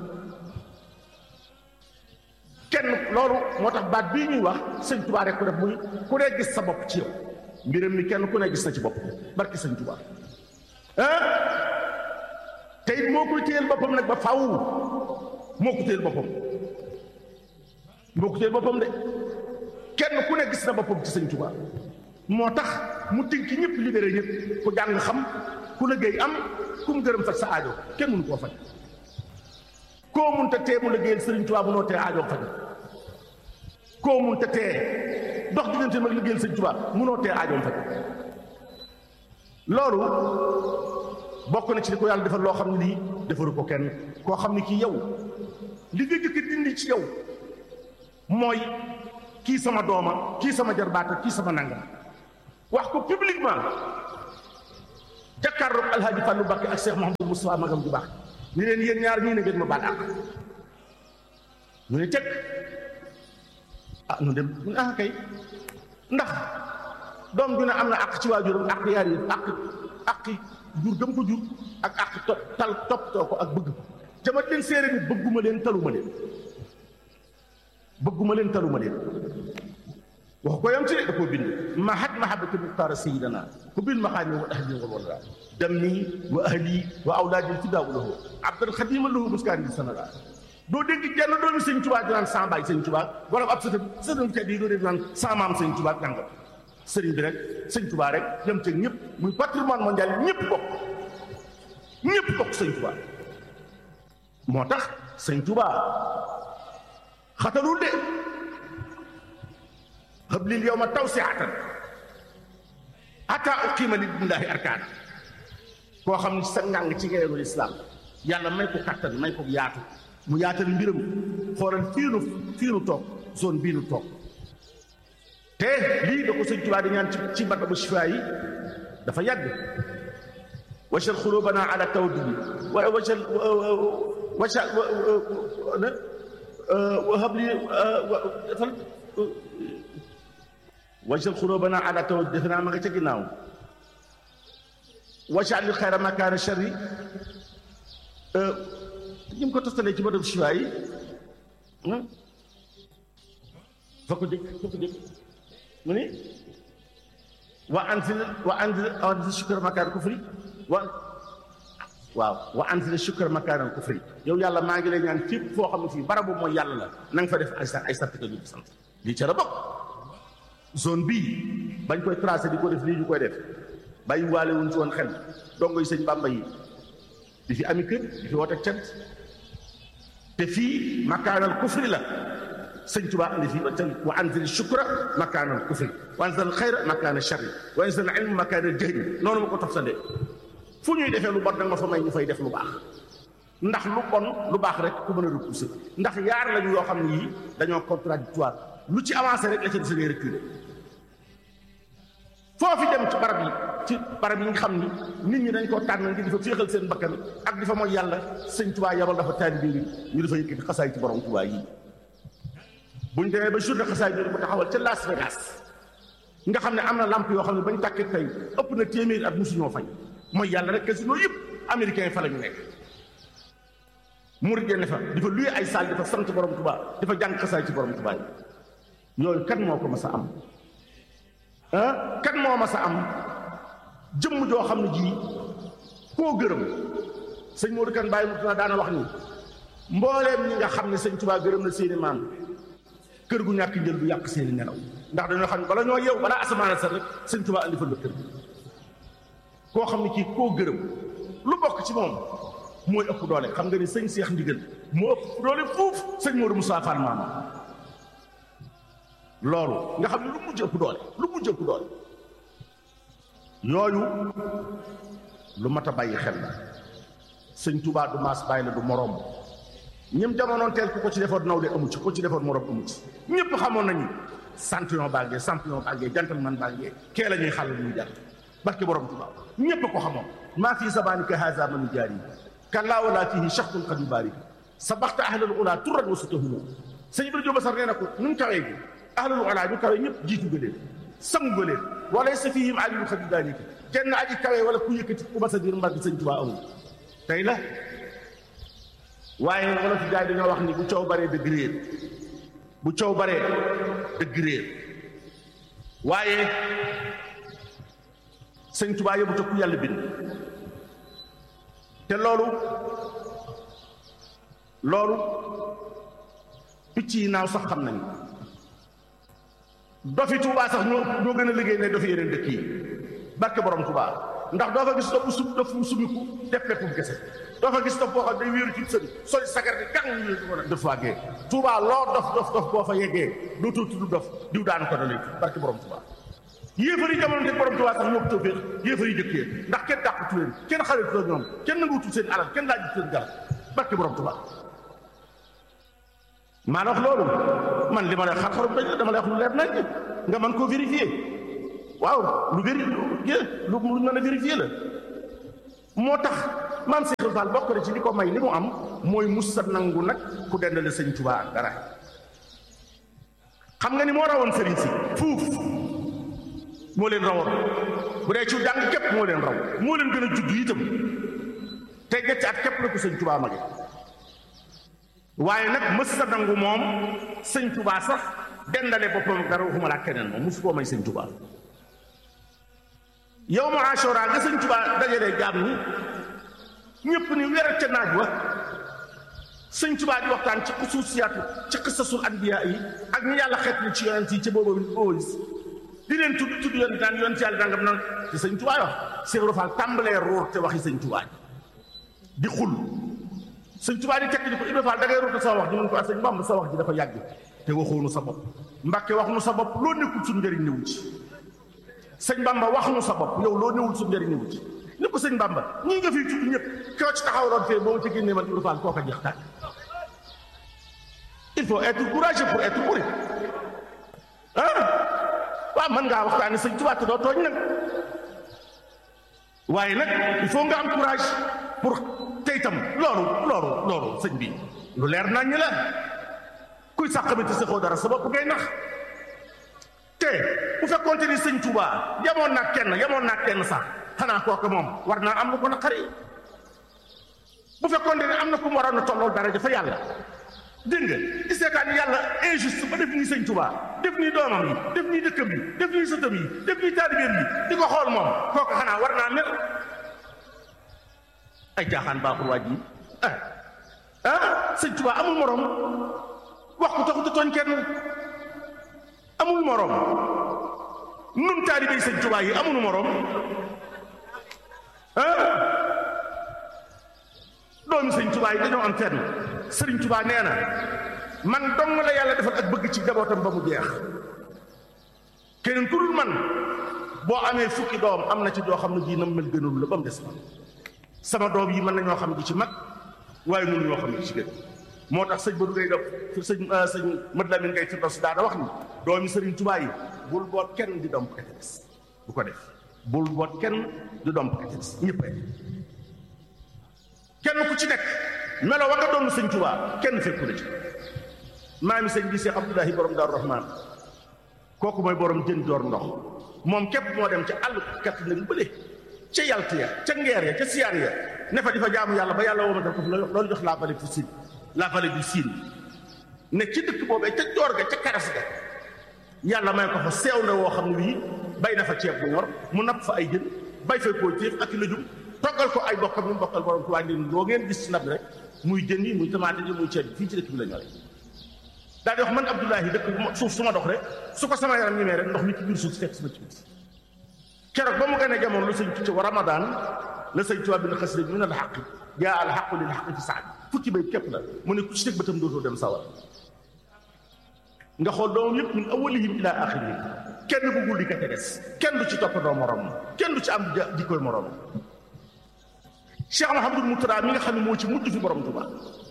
kenn loolu moo tax baat bii ñuy wax sëñ Tuubaa rek ko def muy ku ne gis sa bopp ci yow mbiram mi kenn ku ne gis na ci bopp barki sëñ Tuubaa ah te it moo koy téyel boppam nag ba faw moo ko téyel boppam moo ko téyel boppam de kenn ku ne gis na boppam ci sëñ Tuubaa moo tax mu tinki ñëpp libéré ñëpp ku jàng xam ku liggéey am ku mu gërëm faj sa aajo kenn mënu koo faj koo mun te tee mu liggéeyal sëriñ Tuubaa bu noo tee aajo faj koo mun te tee dox diggante mag liggéeyal sëriñ Tuubaa munoo tee aajoom faj loolu bokk na ci li ko yàlla defal loo xam ne lii defaru ko kenn koo xam ne kii yow li nga jëkk dindi ci yow mooy kii sama dooma kii sama jarbaata kii sama nangam wax ko publiquement jàkkaarloog alhaaji Fàllu Mbàkke ak Cheikh Mouhamadou Moustapha magam ju baax ni leen yéen ñaar ñii ne ngeen ma baal àq ñu ne teg ah ñu dem ñu ah kay ndax doom ju ne am na àq ci waajuram àq yaar yi àq àq jur gëm ko jur ak àq to tal toppatoo ko ak bëgg ko jama leen séeré ni bëgguma leen taluma leen bëgguma leen taluma leen wax ko yam ci da koo bind mahat mahabati muxtaara sayidana ku bind maxaani wa ahli wal wala dammi wa ahli wa awlaadi fidaawu lahu abdan xadima lahu muskaan di sanara doo dégg jenn doomi sëñ Tuubaa di naan sama baay sëñ Tuubaa wala ab sëtam sëtam kat yi doo dégg naan sama maam sëñ Tuubaa nangam sëriñ bi rek sëñ Tuubaa rek yam ci ñëpp muy patrimoine mondial ñëpp bokk ñëpp bokk sëñ Tuubaa moo tax sëñ Tuubaa xatalul de xablil yow ma taw si atan ata uqima li billaahi arkaan koo xam ne sa ngàng ci ngeenu lislaam yàlla may ko kattan may ko yaatu mu yaatal mbiram xoolal fii nu fii nu toog zone bii nu toog te lii da ko sëñ Tuubaa di ñaan ci ci bata bu shifaa yi dafa yàgg wajal xulubana ala tawaddudi wa wajal wajal wahab li fan wajal xulubana ala tawaddudi defe naa ma nga ca ginnaaw wajal li xayra makaana sharri ñu ko tostalee ci bata bu shifaa yi fa ko jëkk fa ko jëkk mu ni wa anzil wa anzil wa anzil shukra makaan kufri wa waaw wa anzil shukra makaan kufri yow yàlla maa ngi lay ñaan fépp foo xam ne fii barabu mooy yàlla la na nga fa def ay ay sartika ñu sant lii ca la bokk zone bii bañ koy tracé di ko def lii ñu koy def bàyyi waale wuñ ci woon xel dongo yi sëñ Bàmba yi di fi ami kër di fi woote cant te fii makaanal kufri la sëñ Tuubaa andi fii wa anzil shukra makaanal kufri wa anzil xayra makaana sharri wa anzil ilm makaana jahli noonu ma ko toftalee fu ñuy defee lu bon nag ma fa may ñu fay def lu baax ndax lu bon lu baax rek ku mën a repousser ndax yaar lañu yoo xam ne yii dañoo contradictoire lu ci avancé rek la ca des ngay reculer foofi dem ci barab yi ci barab yi nga xam ni nit ñi dañ koo tànn ngir di fa féexal seen bakkan ak di fa mooy yàlla sëñ Tuubaa yabal dafa taalibe yi ñu dafa yëkkati xasaay ci borom Tuubaa yi buñ demee ba journée xasaay bi ko taxawal ca Las Vegas nga xam ne am na lamp yoo xam ne bañ tàkkee tey ëpp na téeméeri at musuñoo fay mooy yàlla rek casino yëpp américain fa la ñu nekk murid ne fa di fa luye ay saal di fa sant borom Tuubaa di fa jàng xasaay ci borom Tuubaa yi yooyu kan moo ko mas a am ah kan moo mas a am jëmm joo xam ne ji koo gërëm sëñ Modou Kan bàyyi mu daana wax ni mbooleem ñi nga xam ne sëñ Tuubaa gërëm na seeni maam kër gu ñàkk njël du yàq seeni nelaw ndax dañoo xam ne bala ñoo yeew balaa asamaan sa rek sëñ Tuubaa andi fa la kër koo xam ne kii koo gërëm lu bokk ci moom mooy ëpp doole xam nga ni sëñ Seex Ndigal moo ëpp doole fuuf sëñ Modou Moussa Fall maam loolu nga xam ne lu mujj ëpp doole lu mujj ëpp doole yooyu lu mat a bàyyi xel la sëñ Tuubaa du maas bàyyi la du moroom ñim jamonoon teel ku ko ci defoon nawle amu ci ku ko ci defoon moroom amu ci ñëpp xamoon nañu champion bàngee champion bàngee gentleman bàngee kee la ñuy xàll ñuy jar barke borom Tuubaa ñëpp ko xamoon maa fii zamanika haza man jaari kallaa wala fihi shaxsun qad yubaari sa baxta ahlal ula turran wa sutahumu sëñ Ibrahima Jóob Sar nee na ko nu mu kawee gi ahlal ula ñu kawee ñëpp jiitu nga leen sangu nga leen wala sa fihim aliyun qad yudaarika kenn aji kawee wala ku yëkkati ku mas a diir mbar bi sëñ Tuubaa amul tey la waaye wala fi gaay dañoo wax ni bu coow baree dëgg réer bu coow baree dëgg réer waaye sëñ Tuubaa yóbbu ku yàlla bind te loolu loolu picc yi naaw sax xam nañu dofi Tuubaa sax ñoo ñoo gën a liggéey ne dofi yeneen dëkk yi barke borom Tuubaa ndax doo fa gis dof bu sum dof bu sumiku def peppum kese doo fa gis dof boo xam day wéeru ci sëri soli sagar di gang ñu ko def waagee Tuubaa loo dof dof dof boo fa yeggee dootoo tudd dof diw daan ko dalee barke borom Tuubaa yéefar yi jamono te borom Tuubaa sax ñoo ko tawféex yéefar yi jëkkee ndax kenn dàqatu leen kenn xaritu ñoom kenn nanguutul seen alal kenn laajut seen garab barke borom Tuubaa maa la wax loolu man li ma lay xar-xarum dañ la dama lay wax lu leer nañ nga mën koo vérifier waaw lu véri lu lu mën a vérifier la moo tax maam Cheikh Fall bokk na ci li ko may li mu am mooy musa nangu nag ku dendale sëñ Tuubaa ak dara xam nga ni moo rawoon sëriñ si fuuf moo leen rawoon bu dee ci jàng képp moo leen raw moo leen gën a judd itam te ñetti at képp la ko sëñ Tuubaa mage waaye nag mës sa nangu moom sëñ Tuubaa sax dendale boppam ak dara waxuma laa keneen moom mosu koo may sëñ Tuubaa yow ma Ashura nga sëñ Tuubaa dajalee jaam ñi ñëpp ni weer ca naaj wa sëñ Tuubaa di waxtaan ci xusuusiyaatu ci xisasul anbiyaa yi ak ñu yàlla xeet ni ci yonent yi ca boobu boobu di leen tudd tudd yonent naan yonent yàlla dangam nan ci sëñ Tuubaa wax Cheikh Ibra Fall tàmbalee ruur te waxi sëñ Tuubaa di xul sëñ Tuubaa di tekk di ko Ibra Fall da ngay ruur sa wax di mun ko sëñ Bamba sa wax ji dafa yàgg te waxoonu sa bopp Mbàkke wax nu sa bopp loo nekkul suñu njëriñ newu ci sëñ Bamba wax nu sa bopp yow loo newul suñu njëriñ newu ci ni ko sëñ Bamba ñii nga fiy tudd ñëpp koo ci taxawaloon fee boo ma ci génnee man Ibra Fall koo ko jeex tàkk il faut être courageux pour être bourré ah waaw mën ngaa waxtaane sëñ Tuubaa te doo tooñ nag waaye nag il faut nga am courage pour tey tam loolu loolu loolu sëñ bi lu leer nañ ñi la kuy sax xamante sa xoo dara sa bopp ngay nax te bu fekkoonte ni sëñ Tuubaa yamoon naa kenn yamoon naa kenn sax xanaa kooku moom war naa am lu ko naqari bu fekkoonte ni am na ku mu waroon a tollool dara dafa yàlla dégg nga di seetaan yàlla injuste ba def nii sëñ Tuubaa def nii doomam yi def nii dëkkam yi def nii sëtam yi def nii taalibeem yi di ko xool moom kooku xanaa war naa mel ay jaaxaan baaxul waaj yi ah ah sëñ Tuubaa amul morom wax ko taxut a tooñ kenn amul morom nun taalibey sëñ Tuubaa yi amul morom ah doomi sëñ Tuubaa yi dañoo am fenn sëriñ Tuubaa nee na man dong la yàlla defal ak bëgg ci jabootam ba mu jeex keneen ku dul man boo amee fukki doom am na ci doo xam ne jii nam mel gënul la ba mu des ma sama doom yi mën nañoo xam di ci mag waaye mënu ñoo xam ne di ci gën moo tax sëñ Badou ngay def sëñ sëñ Mad Lamin ngay fi dos daana wax ni doomi sëriñ Tuubaa yi bul boot kenn di domp kete des bu ko def bul boot kenn di domp kete des ñëpp kenn ku ci nekk melo wa nga doon sëñ Tuubaa kenn fekku na ci maami sëñ bi Cheikh Abdoulahi borom Daaru Rahmaan kooku mooy borom jën door ndox moom képp moo dem ca àll kat nag bële ca yalt ya ca ngeer ya ca siyaar ya ne fa di fa jaamu yàlla ba yàlla woo ma def ko loolu jox la vallée du Sine la vallée du Sine ne ci dëkk boobee ca joor ga ca karas ga yàlla may ko fa seew na woo xam ne wii bay na fa ceeb bu ñor mu napp fa ay jën bay fa koo téef ak lëjum toggal ko ay bokkam ñu bokkal borom Tuubaa ngeen loo ngeen gis ci ndab rek muy jën yi muy tamaate yi muy ceeb fii ci dëkk bi la ñore daal di wax man Abdoulahi dëkk suuf su ma dox rek su ko sama yaram ñemee rek ndox mi ci biir suuf si fekk sama ci biti keroog ba mu gënee jamono la sëñ tucc wa Ramadan la sëñ Tuubaa bi na xasida bi min al xaq jaa al xaqu lil xaq fi saad fukki bay képp la mu ne ku ci teg bëtam dootoo dem sawar nga xool doomam yëpp min awalihim ila axirihim kenn bëggul di ka ca des kenn du ci toppandoo morom kenn du ci am di koy morom Cheikh Mahamadul Murtada mi nga xam ne moo ci mujj fi borom Tuubaa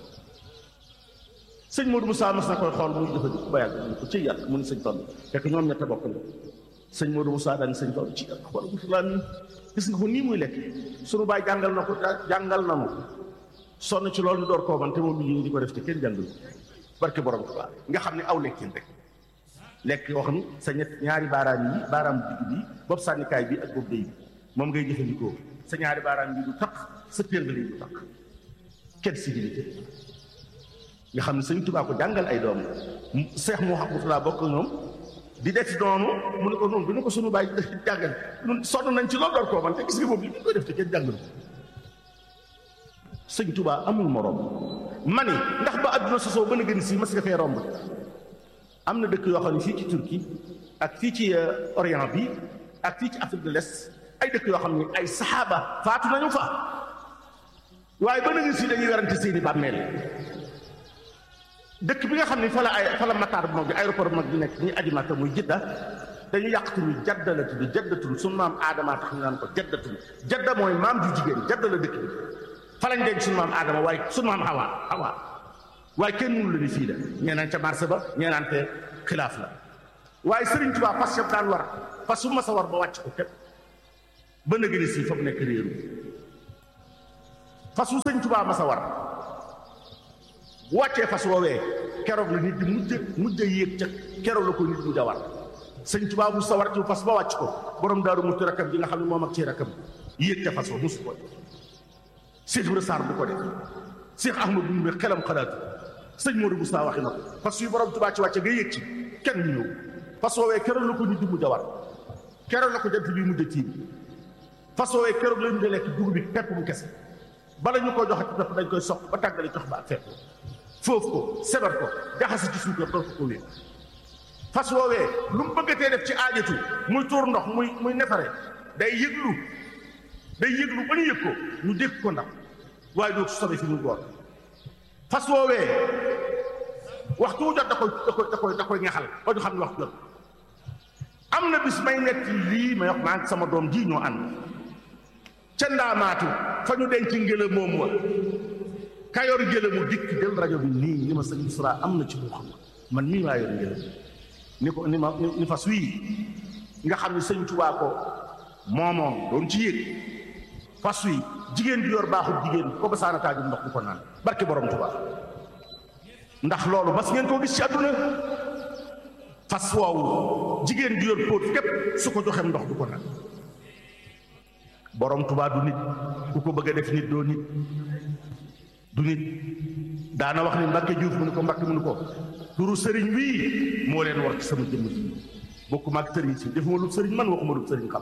sëñ Modou Moussa mas na koy xool muy dafa jëkk ba yàgg mu ko ci yàlla mu ne sëñ Fall fekk ñoom ñett bokk na sëñ Modou Moussa daan sëñ Fall ci yàlla xool Murtada mi gis nga ko nii muy lekk sunu baay jàngal na ko jàngal na mu sonn ci loolu ñu door koo man te moom mi di ko def te kenn jàngal barke borom Tuubaa nga xam ne aw lekkin rek lekk yoo xam ne sa ñett ñaari baaraam yi baaraam digg bi bopp sànnikaay bi ak bopp day bi moom ngay jëfandikoo sa ñaari baaraam yi du takk sa péngal yi du takk kenn civilité nga xam ne sëñ Tuubaa ko jàngal ay doom seex mu xamutulaa bokk ñoom di def noonu mu ne ko noonu bu ñu ko sunu bàyyi jàngal ñun sonn nañ ci loolu door koo man te gis nga moom li ñu koy def te kenn jàngal sëñ Tuubaa amul moroom mani ndax ba adduna sosoo mën a gën si mas nga fee romb am na dëkk yoo xam ne fii ci Turquie ak fii ci Orient bi ak fii ci Afrique de l'Est ay dëkk yoo xam ne ay saxaaba faatu nañu fa waaye ba nga si dañuy werante seeni bàmmeel dëkk bi nga xam ne fa la ay fa la mataar bu mag bi aéroport bu mag bi nekk ñuy aju Makka muy Jidda dañu yàq tudd jadda la tudd jaddatul sunu maam aadama tax ñu naan ko jaddatul jadda mooy maam ju jigéen jadda la dëkk bi fa lañ denc sunu maam aadama waaye sunu maam Hawa Hawa waaye kenn mënu la ni fii la ñee naan ca marché ba ñee naan te xilaaf la waaye Sëriñ Tuubaa fas yëpp daan war fas su ma sa war ba wàcc ko képp ba na gëni si fa mu nekk réeru fas wu Sëriñ Tuubaa ma sa war bu wàccee fas woowee keroog la nit di mujj mujj a yéeg ca keroog la ko nit mujj a war Sëriñ Tuubaa bu sa war ci fas ba wàcc ko borom daaru muti rakam ji nga xam ne moom ak ci rakam yéeg ca fas wa musu ko Cheikh Ibra Sarr bu ko def Cheikh Ahmadou Ndumbe xelam xalaatu sëñ Modou Moussa waxi na ko fas yu borom Tuubaa ci wàcce nga yéeg ci kenn ñu ñëw fas woowee keroog la ko nit di mujj a war keroog la ko jant bi mujj a tiim fas woowee keroog la ñu di lekk dugub bi pepp bu kese bala ñu ko joxe ci pepp dañ koy soq ba tàggale jox ba ak fekk foofu ko sebar ko jaxase ci suukar doo ko wéer fas woowee lu mu bëggatee def ci aajatu muy tuur ndox muy muy nefare day yëglu day yëglu ba ñu yëg ko ñu dégg ko ndax waaye doo sobe fi mu goor fas woowee waxtu wu jot da koy da koy da koy da koy ñaxal ba ñu xam ne waxtu jot am na bis may nekk lii may wax maa ngi sama doom ji ñoo ànd ca ndaamaatu fa ñu denc ngëla moom wa kayor ngëla mu dikk jël rajo bi nii ni ma sëñ Isra am na ci moo xam man mii maa yor ngëla ni ko ni ma ni fas wii nga xam ne sëñ Tuubaa ko moomoom doon ci yéeg fas wi jigéen bi yor baaxul jigéen ko ba saana taajum ndox du ko naan barke borom Tuubaa ndax loolu mas ngeen koo gis ci àdduna fas woowu jigéen bi yor póot képp su ko joxeem ndox du ko naan borom Tuubaa du nit ku ko bëgg a def nit doo nit du nit daana wax ni Mbàkke Juuf mu ne ko Mbàkke mu ne ko turu sëriñ wii moo leen war ci sama jëmm ji bokkuma ak sëriñ si defuma lu sëriñ man waxuma lu sëriñ xam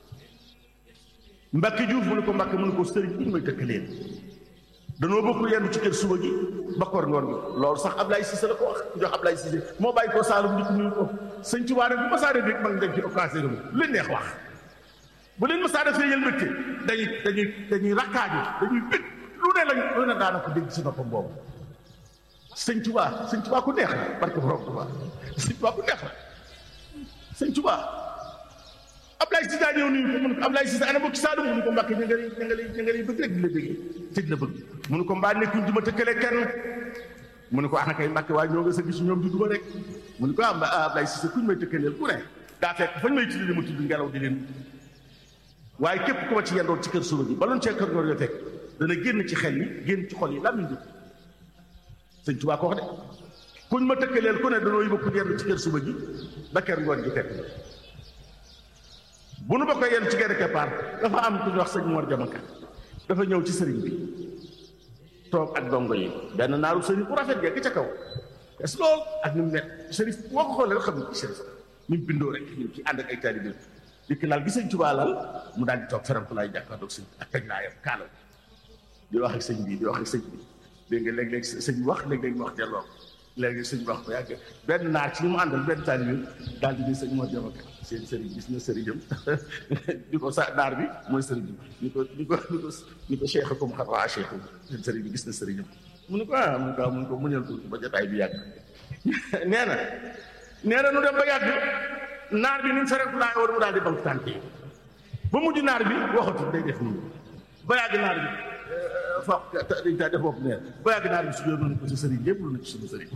Mbàkke Juuf mu ne ko Mbàkke mu ne ko sëriñ bi ñu may tëkk leen danoo bokk yendu ci kër suba gi ba koor ngoon gi loolu sax Ablaye Cissé la ko wax ku jox Ablaye Cissé moo bàyyi ko Saalum di ko nuyu ko sëñ Tuubaa nag bu ma saa def rek ma ngi dem ci occasion bi lu leen neex wax bu leen ma saa def feeñal mbégte dañuy dañuy dañuy rakkaaju dañuy bég lu ne lañ lu ne daana ko dégg si noppam boobu sëñ Tuubaa sëñ Tuubaa ku neex la barke borom Tuubaa sëñ Tuubaa ku neex la sëñ Tuubaa Ablaye Cissé daa ñëw nuyu ko mun ko Ablaye Cissé ana bokki Saalum mu ne ko Mbàkke ña nga lay ña nga lay ña nga lay bëgg rek di la bëggee te di la bëgg mu ne ko mbaa nekkuñ di ma tëkkale kenn mu ne ko ana kay Mbàkke waaye ñoo nga sa gis ñoom di duma rek mu ne ko ah Ablaye Cissé kuñ may tëkkaleel ku ne daa fekk fañ may tuddi ma tudd ngelaw di leen waaye képp ku ma ci yendoon ci kër suba gi baloon cee kër ngoor yo fekk dana génn ci xel yi génn ci xol yi laa muy dugg sëñ Tuubaa ko wax de kuñ ma tëkkaleel ku ne danoo yóbbu ku yenn ci kër suba gi ba kër ngoon gi fekk bu nu ba koy yenn ci genn keppaar dafa am ku ñu wax sëñ Mor Jamaka dafa ñëw ci sëriñ bi toog ak dongo yi benn naaru sëriñ bu rafet gekk ca kaw es lool ak ni mu nekk sëriñ boo ko xoolee rek xam ne ci sëriñ ni mu bindoo rek ñu ci ànd ak ay taalibe dikk laal gi sëñ Tuubaa laal mu daal di toog feram ko laay jàkkaarloog sëñ ak teg naa yam kaala di wax ak sëñ bi di wax ak sëñ bi dégg nga léeg-léeg sëñ bi wax léeg-léeg mu wax delloo léegi sëñ bi wax ko yàgg benn naar ci li mu àndal benn taalibe daal di ne sëñ moo jamaka seen sëriñ gis na sëriñam di ko sa naar bi mooy sëriñ bi ni ko ni ko ni ko ni ko cheikh comme xar waa cheikh seen sëriñ bi gis na sëriñam mu ne ko ah mu ne ko mu ne ko muñal tuuti ba jotaay bi yàgg nee na nee na nu dem ba yàgg naar bi ni mu fereku laa war mu daal di bank tànk yi ba mujj naar bi waxatu day def nii ba yàgg naar bi foof dañ taa def bopp neen ba yàgg naar bi su yoon ko sa sëriñ yëpp lu na ci suñu sëriñ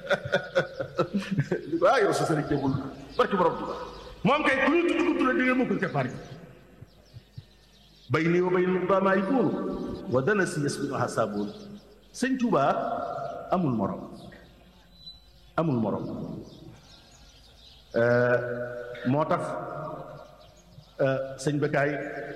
di ko ah yow sa sëriñ yëpp barki borom tuba moom kay ku ñu tudd ko tudd di nga mukkul keppaar yi bay nii wa bay ni ba maay buunu wa dana si yes bi no xasaaboon sëñ Tuubaa amul morom amul morom moo tax sëñ Bekaay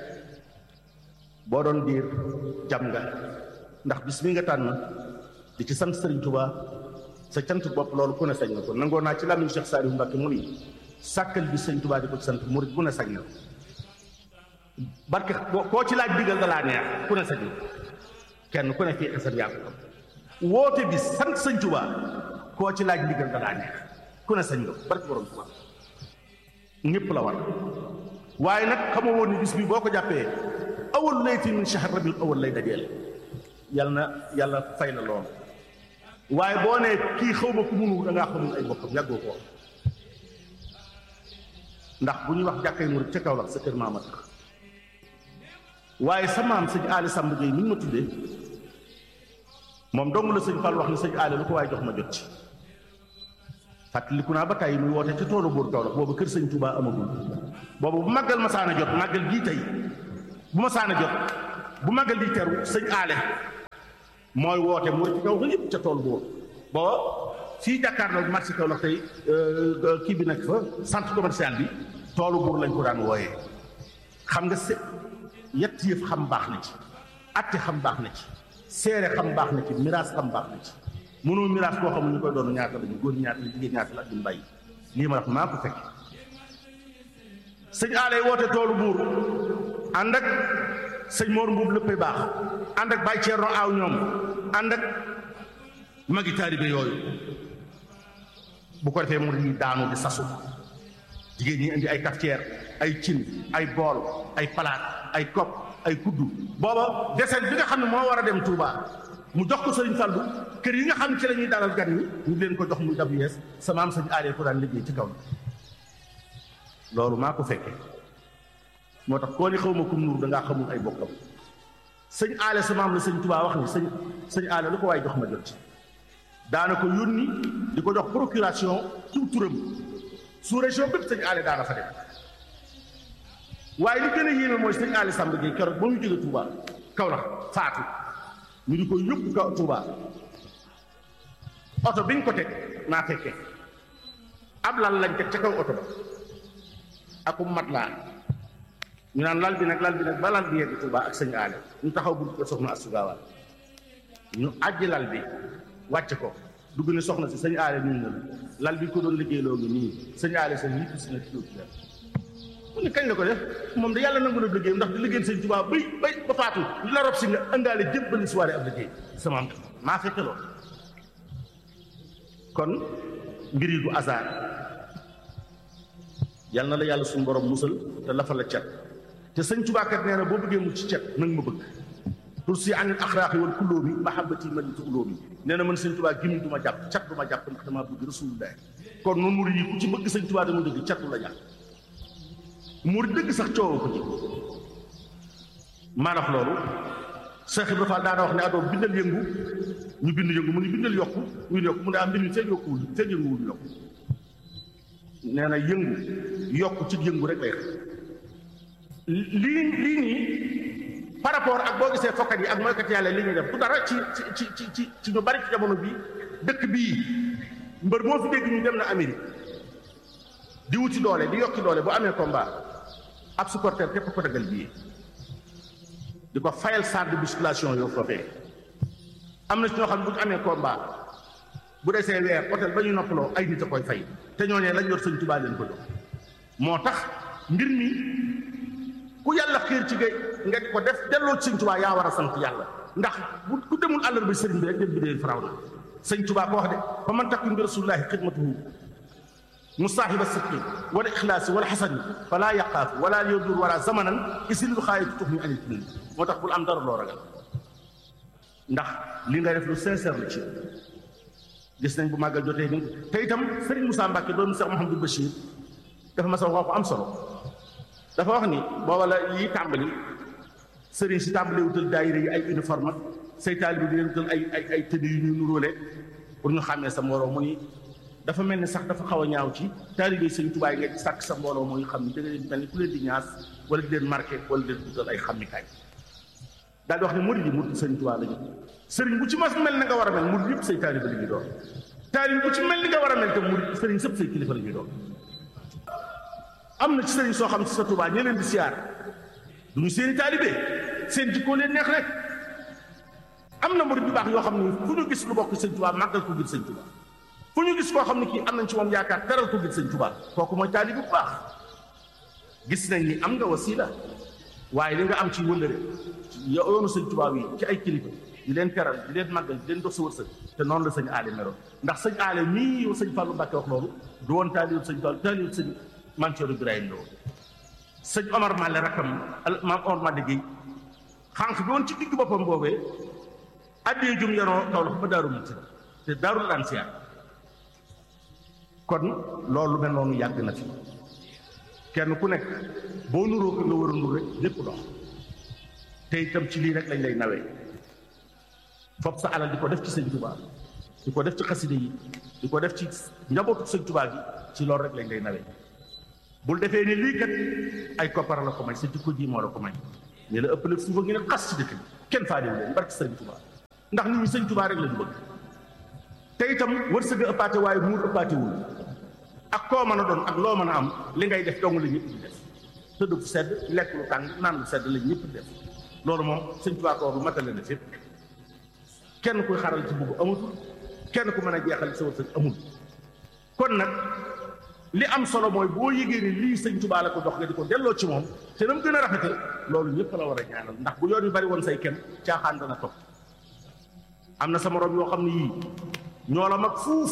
boo doon diir jam nga ndax bis mi nga tànn di ci sant Sëriñ Tuubaa sa cant bopp loolu ku ne sañ na ko nangoo naa ci làmmiñu Cheikh Saliou Mbacke mu ni sàkkal bi Sëriñ Tuubaa di ko ci sant murit bu ne sañ na barke koo ci laaj digal da laa neex ku ne sañ na kenn ku ne fii xesat yaa ko woote bi sant Sëriñ Tuubaa koo ci laaj digal da laa neex ku ne sañ nga barke borom Tuubaa ñëpp la war waaye nag xamoo woon ni bis bi boo ko jàppee awal layti min shahr rabiul awal lay dajeel yàlla na yàlla fay la lool waaye boo nee kii xaw ma ku munu da ngaa xamul ay bokkam yàggoo ko ndax bu ñuy wax jàkkay murit ca Kaolack sa kër maama tax waaye sa maam sëñ Aali Samb Gueye mi ñu ma tuddee moom dong la sëñ Fall wax ni sëñ aale lu ko waaye jox ma jot ci fàttaliku naa ba tey muy woote ci toolu buur Kaolack boobu kër sëñ Touba amagul boobu bu màggal ma saana jot màggal gii tey bu ma saana jot bu màggal di teru sëñ aale mooy woote mu ci kaw ga yëpp ca tool buur boo fii jàkkaarloo marché Kaolack tey kii bi nekk fa centre commercial bi toolu buur lañ ko daan wooyee xam nga se yett yëf xam baax na ci atte xam baax na ci seere xam baax na ci miraas xam baax na ci mënoo miraas koo xamul ñu koy doon ñaata lañu góor ñaata la jigéen ñaata la ak duñ bàyyi lii ma wax maa ko fekk sëñ aalay woote toolu buur ànd ak sëñ Mor Mbuub léppay baax ànd ak Baye Thierno aaw ñoom ànd ak magi taalibe yooyu bu ko defee mu di daanu di sasu jigéen ñi indi ay cafetière ay cin ay bool ay palaat ay kopp ay kuddu booba deseen bi nga xam ne moo war a dem Touba mu jox ko sëriñ Fallu kër yi nga xam ne ci la ñuy dalal gan ñi ñu leen ko jox muy dab yees sa maam sëñ aalee ko daan liggéey ci kaw loolu maa ko fekkee moo tax koo ni xaw ma kum nuur dangaa xamul ay bokkam sëñ aale sa maam la sëñ Touba wax ni sëñ sëñ aale lu ko waaye jox ma jot ci daana ko yónni di ko jox procuration ci turam sous région bépp sëñ aale daana fa dem waaye li gën a yéeme mooy sëñ aale Samba Gueye keroog ba mu jóge Touba Kaolack faatu ñu di ko yóbbu kaw Touba oto biñ ko teg naa fekkee ab lal lañ teg ca kaw oto ba akum mat laa ñu naan lal bi nag lal bi nag ba lal bi yegg Touba ak sëñ aale ñu taxaw bu ko soxna Astou Gawane ñu àjji lal bi wàcc ko dugg ne soxna si sëñ aale ñu na lal bi ko doon liggéeyloo ngi nii sëñ aale sa yittu si na ci mu ne kañ la ko def moom da yàlla nangu na liggéey ndax di liggéey sëñ Tuubaa bay bay ba faatu ñu la rob si nga indaale jébbali soirée ab liggéey sama am maa fekke loolu kon mbir yi du hasard yal na la yàlla suñu borom musal te lafa la cet te sëñ Tuubaa kat nee na boo bëggee mu ci cet nag ma bëgg pour si anil axraaqi wal kulóomi mahabbati man ci ulóomi nee na man sëñ Tuubaa gimi du ma jàpp cat du ma jàpp ndax damaa bëgg rasulullah kon noonu murid yi ku ci bëgg sëñ Tuubaa dama dëgg cat du la jàpp murid dëgg sax coow ko ci maa wax loolu Cheikh Ibrahima Fall daana wax ne adoo bindal yëngu ñu bind yëngu mu ni bindal yokku ñu yokku mu ne am mbind mi feeg yokkuwul feeg yënguwul yokku nee na yëngu yokku ci yëngu rek lay xam lii lii nii par rapport ak boo gisee fokkat yi ak mooykat yàlla li ñuy def du dara ci ci ci ci ci ñu bari ci jamono bi dëkk bii mbër moo fi dégg ñu dem na Amérique di wuti doole di yokki doole bu amee combat ab supporter képp ko dagal bii di ko fayal salle de musculation yoo ko fee am na ci ñoo xam ne bu ñu amee combat bu desee weer hôtel ba ñu noppaloo ay nit a koy fay te ñooñee lañ yor sëñ Tuubaa leen ko jox moo tax mbir mi ku yàlla xiir ci gay nga di ko def delloo ci sëñ Tuubaa yaa war a sant yàlla ndax bu ku demul àllar ba sëriñ bi rek dem bi dee faraw na sëñ Tuubaa ko wax de fa man takun bi rasulillahi xidmatuhu musaahiba sidqi wala ixlaasi wala xasani falaa yaqaafu wala yadur wala zamanan isilul xaayatu tux ñu anit nii moo tax bul am dara loo ragal ndax li nga def lu sincère la ci gis nañ bu màggal jotee ni te itam Serigne Moussa Mbacke doomu Cheikh Mouhamadou Bachir dafa ma sa wax ko am solo dafa wax ni booba la yi tàmbali Serigne si tàmbali wutal daayira yi ay uniforme say taalibe bi di leen wutal ay ay ay tëdd yu ñuy nuróole pour ñu xàmmee sa mbooloo mu ni dafa mel ni sax dafa xaw a ñaaw ci taalibe Sëriñ Tuubaa yi nga di sàkk sa mbooloo mooy xam ni da nga leen mel ni ku leen di ñaas wala di leen marqué wala di leen wutal ay xàmmikaay daal di wax ne murid yi murid Sëriñ Tuubaa lañu sëriñ bu ci mas mel na nga war a mel murid yëpp say taalibe la ñuy doon taalibe bu ci mel ni nga war a mel te murid sëriñ sëpp say kilifa la ñuy doon am na ci sëriñ soo xam ci sa Tuubaa ñe leen di siyaar du ñu seeni taalibe seen jikkoo leen neex rek am na murid yu baax yoo xam ne fu ñu gis lu bokk Sëriñ Tuubaa màggal ko ngir Sëriñ Tuubaa fu ñu gis koo xam ne kii am nañ ci moom yaakaar teral ko ngir Sëriñ Tuubaa kooku mooy taalibe bu baax gis nañ ni am nga wasiila waaye li nga am ci wëllëre yoonu Sëriñ Tuubaa yi ci ay kilifa di leen teral di leen màggal di leen dox sa wërsëg te noonu la sëñ aale meroon ndax sëñ aale mii yow sëñ Fallou Mbacke wax loolu du woon taalibe sëñ Fallou taalibe sëñ Mansour Ibrahima la woon sëñ Omar Male rakkam maam Omar Male Gueye xànq bi woon ci digg boppam boobee addee jum yaroo kaw la fa ba daaru muti te daaru la daan siyaar kon loolu mel noonu yàgg na fi kenn ku nekk boo nuroo ko nga war a nur rek lépp dox te itam ci lii rek lañ lay nawee fopp sa alal di ko def ci sëñ Tuubaa di ko def ci xaside yi di ko def ci njabootu sëñ Tuubaa gi ci loolu rek lañ lay nawee bul defee ni lii kat ay koppar la ko may sa jikko ji moo la ko may ñu la ëppale fuufa ngi ne xas ci dëkk bi kenn faalewu leen barki sëñ Tuubaa ndax nit ñi sëñ Tuubaa rek lañu bëgg te itam wërsëg a ëppaate waaye muur ëppaatewul ak koo mën a doon ak loo mën a am li ngay def dong la ñëpp di def tëdd fu sedd lekk lu tàng naan lu sedd la ñëpp di def loolu moom sëñ Tuubaa ko bu matale na fépp kenn kuy xaral ci bugg amatul kenn ku mën a jeexal sa wërsëg amul kon nag li am solo mooy boo yëgee ni lii sëñ Tuubaa la ko dox nga di ko delloo ci moom te na mu gën a rafetal loolu ñëpp la war a ñaanal ndax bu yoon yu bari woon say kem caaxaan dana topp am na sa morom yoo xam ne yii ñoo la mag fuuf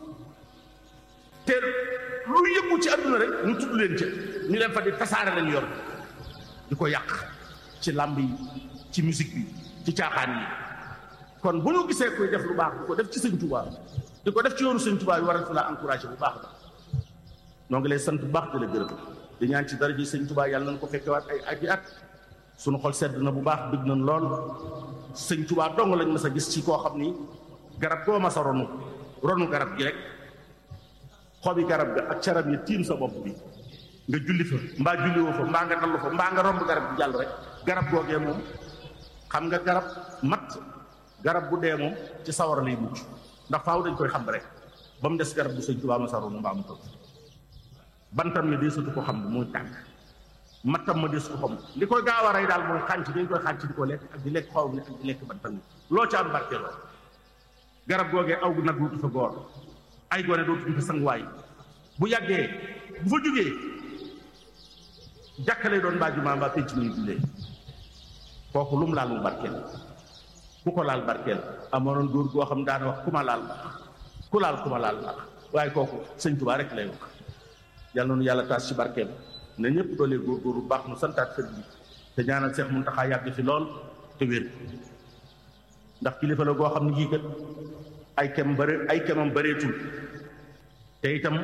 te lu yëngu ci àdduna rek ñu tudd leen ca ñu leen fa di tasaare lañ yor di ko yàq ci làmb yi ci musique bi ci caaxaan yi kon bu ñu gisee koy def lu baax di ko def ci sëñ Tuubaa di ko def ci yoonu sëñ Tuubaa yi war a la encouragé bu baax ba noo ngi lay sant bu baax di la gërëm di ñaan ci daraja sëñ Tuubaa yàlla nañ ko fekkewaat ay aji at suñu xol sedd na bu baax bëgg nañ lool sëñ Tuubaa dong lañ mas a gis ci koo xam ni garab goo mas a ronu ronu garab gi rek xobi garab ga ak carab yi tiim sa bopp bi nga julli fa mbaa julli woo fa mbaa nga dallu fa mbaa nga romb garab gi jàll rek garab googee moom xam nga garab mat garab bu dee moom ci sawara lay mucc ndax faaw dañ koy xam rek ba mu des garab bu sëñ Tuubaa ma sa ronu mbaa mu toog bantam mi deesatu ko xam muy tànk mattam ma deesu ko xam li koy gaaw a rey daal mooy xànc dañ koy xànc di ko lekk ak di lekk xaw mi ak di lekk bantam mi loo ca am barkeeloo garab googee aw nag dootu fa góor ay gone dootu fa sanguwaay bu yàggee bu fa jógee jàkkalee doon mbaa jumaa mbaa pénc muy jullee kooku lu mu laal mu barkeel ku ko laal barkeel amoon góor goo xam daana wax ku ma laal baax ku laal ku ma laal baax waaye kooku sëñ Tuubaa rek lay wax yàlla noonu yàlla taas ci barkeem ne ñëpp doolee góor góor bu baax nu santaat sëñ bi te ñaanal Seex Muntaxaa yàgg fi lool te wér ndax kilifa la goo xam ne kii kat ay kem bëre ay kemam bëreetul te itam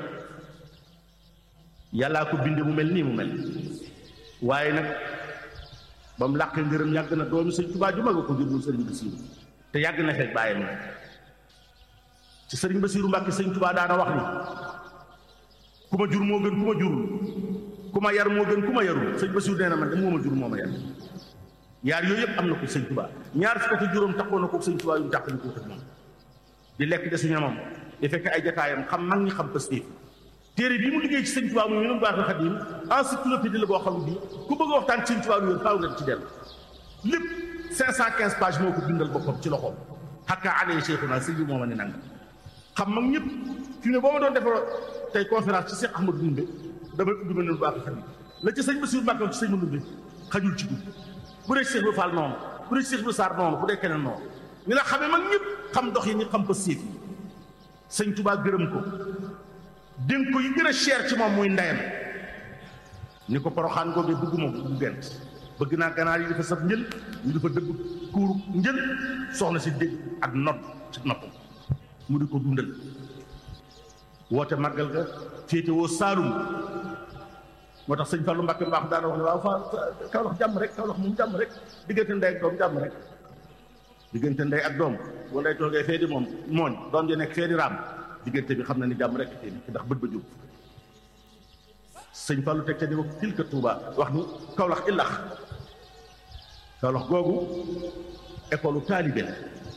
yàllaa ko binde mu mel nii mu mel waaye nag ba mu làqee ngërëm yàgg na doomi sëñ Tuubaa ju mag a ko jur sëriñ Basiiru te yàgg na fekk bàyyam na ci sëriñ Basiiru Mbàkke sëñ Tuubaa daana wax ni ku ma jur moo gën ku ma jurul ku ma yar moo gën ku ma yarul sëñ Basiiru nee na man de moo ma jur moo ma yar yaar yooyu yëpp am na ko sëñ Tuubaa ñaar fukk ak juróom taxoon na ko sëñ Tuubaa yu mu tàqali ko moom di lekk de su ñamam di fekk ay jataayam xam mag ñi xam pastéef téere bii mu liggéey ci sëñ Tuubaa mu ñu baax na xadim encyclopédie la boo xam ne bii ku bëgg a waxtaan ci sëñ Tuubaa lu faaw nga ci dellu lépp 515 pages moo ko bindal boppam ci loxoom xakka alee cheikhuna sëñ bi moo ma ne nanga xam mag ñëpp fi ne boo ma doon defar tey conférence ci Cheikh Ahmadou Ndumbe damay ubbi ma ne lu baax na xadim la ci sëñ Bassirou Mbacke ci sëñ ma Ndumbe xajul ci dugg bu dee Cheikh bi Fall noonu bu dee Cheikh bi Sarr noonu bu dee keneen noonu ñu la xamee mag ñëpp xam dox yi ñu xam ko séef yi sëñ Tuubaa gërëm ko dénk ko yi gën a cher ci moom muy ndeyam ni ko poroxaan googee bëgguma ko bu gent bëgg naa ganaar yi dafa saf njël ñu dafa dëgg kuuru njël soxna si dégg ak nodd ci noppam mu di ko dundal woote màggal ga féete woo Saalum moo tax sëñ Fallou Mbacke mbaax daana wax ne waaw fa Kawlax jàmm rek Kawlax moom jàmm rek diggante ndey ak doom jàmm rek diggante ndey ak doom bu ndey toogee fee di moom mooñ doom ji nekk fee di raam diggante bi xam na ni jàmm rek tey ndax bët ba jóg sëñ Fallou teg ca di wax tilka Touba wax ni Kawlax illax Kawlax googu école taalibe la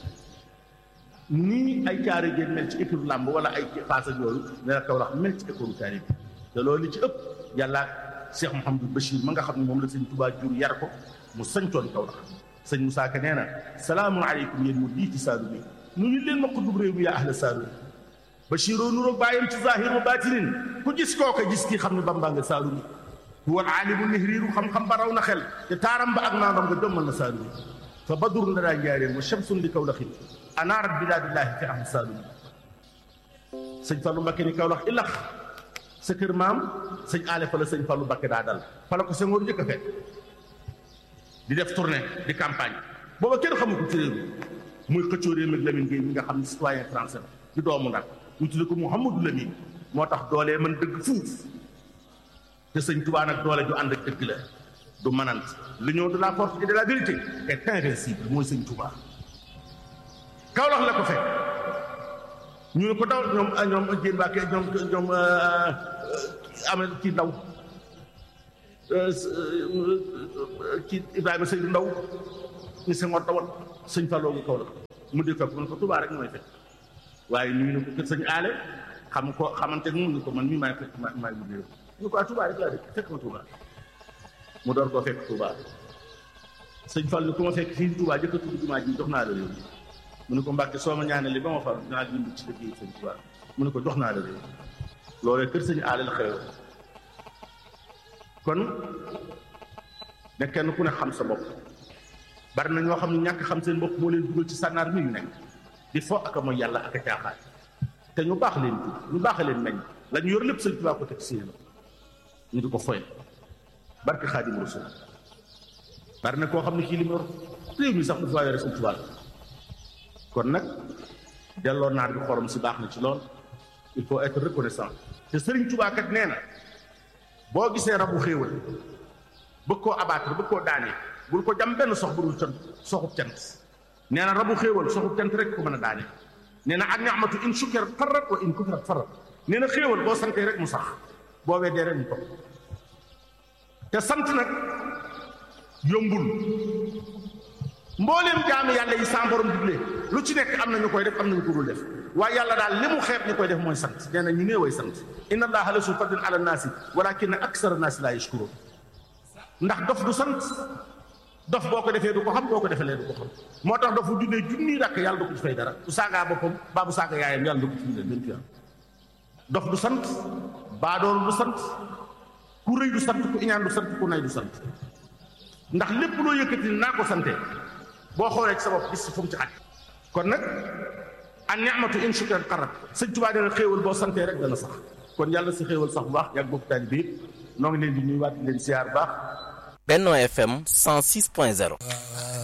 nii ay caare géen mel ci école làmb wala ay paas ak yooyu ne la Kawlax mel ci école taalibe te loolu li ci ëpp yàlla Cheikh Mouhamadou Bachir ma nga xam ne moom la sëñ Touba jur yar ko mu sañcoon Kawlax sëñ Moussa Ka nee na salaamun aleykum yéen mu diiti saalu mi nu ñu leen ma ko dub réew mi yaa ahla saalu Bachiroo nuroog bàyyam ci zahir wa batinin ku gis kooka gis kii xam ne Bamba nga saalu mi huwa aalimu nihriiru xam-xam ba raw na xel te taaram ba ak naandam nga jommal na saalu mi fa badrun la daa njaareen wa shamsun li Kawlaxin anaarat bilaadillaahi fi ahli saalu mi sëñ Fallou Mbakke ni Kawlax ilax sa kër maam sëñ aale fa la sëñ Fallou Mbakke daa dal fa la ko Senghor njëkk a fekk di def tournée di campagne booba kenn xamu ko ci réew mi muy xëccoo réew mi Lamine Gueye mi nga xam ne citoyen français la di doomu Ndar ñu tudde ko Mouhamadou Lamine moo tax doolee mën dëgg fuuf te sëñ Touba nag doole ju ànd ak dëgg la du manant l'union de la force et de la vérité est invincible mooy sëñ Touba Kaolack la ko fekk ñu ne ko daw ñoom ñoom Diène Mbacke ñoom ñoom amee ci ndaw ci Ibrahima Seydou Ndaw ñu Senghor dawal sëñ Fallou mu Kaolack mu di fekk mu ne ko Touba rek mooy fekk waaye ñu ne ko kër sëñ aale xam ko xamante mu ne ko man mii maay fekk ma maay liggéey ñu ko ah Touba rek laa dëkk fekk ma Touba mu door koo fekk Touba sëñ Fall ni ku ma fekk fii Touba jëkk a tudd jumaa ji jox naa la réew mu ne ko Mbàkke soo ma ñaanali ba ma far dinaa bind ci liggéey sëñ Touba mu ne ko jox naa la réew loolee kër sëñ aale la xew kon ne kenn ku ne xam sa bopp bari na ñoo xam ne ñàkk xam seen bopp moo leen dugal ci sànnaar mi ñu nekk di fo ak a mooy yàlla ak a caaxaan te ñu baax leen ji ñu baax leen meññ la ñu yor lépp sëñ Tuubaa ko teg seen ñu di ko foye barke Xaadimu Rasuul bari na koo xam ne kii li mu yor réew mi sax du faa yore sëñ Tuubaa kon nag delloo naar bi xorom si baax na ci lool il faut être reconnaissant te Sëriñ Tuubaa kat nee na boo gisee rabu xéewal bëgg koo abattre bëgg koo daane bul ko jam benn sox bu dul cant soxub cant nee na rabu xéewal soxub cant rek ko mën a daane nee na ak ni'matu in shukirat farrat wa in kufrat farrat nee na xéewal boo santee rek mu sax boo weddee rek mu topp te sant nag yombul mbooleem jaami yàlla yi sa borom digle lu ci nekk am na ñu koy def am na ñu ko dul def waaye yàlla daal li mu xeeb ñu koy def mooy sant nee na ñu néeway sant inna allaha la su fadlin ala naasi walakinna aksara naasi laa yashkuruun ndax dof du sant dof boo ko defee du ko xam boo ko defee du ko xam moo tax dof bu juddee junni rakk yàlla du ko ci fay dara bu saagaa boppam baa bu saaga yaayam yàlla du ko ci bindal benn tuyaat dof du sant baadoolu du sant ku rëy du sant ku iñaan du sant ku nay du sant ndax lépp loo yëkkati naa ko sante boo xoolee ci sa bopp gis fu mu ci xaj kon nag an ni'matu in shukran qarat sëñ Tuubaa dana xéewal boo santee rek dana sax kon yàlla si xéewal sax bu baax yàgg bokk taali bi yëpp noo ngi leen di nuyuwaat di leen siyaar baax Benno FM 106.0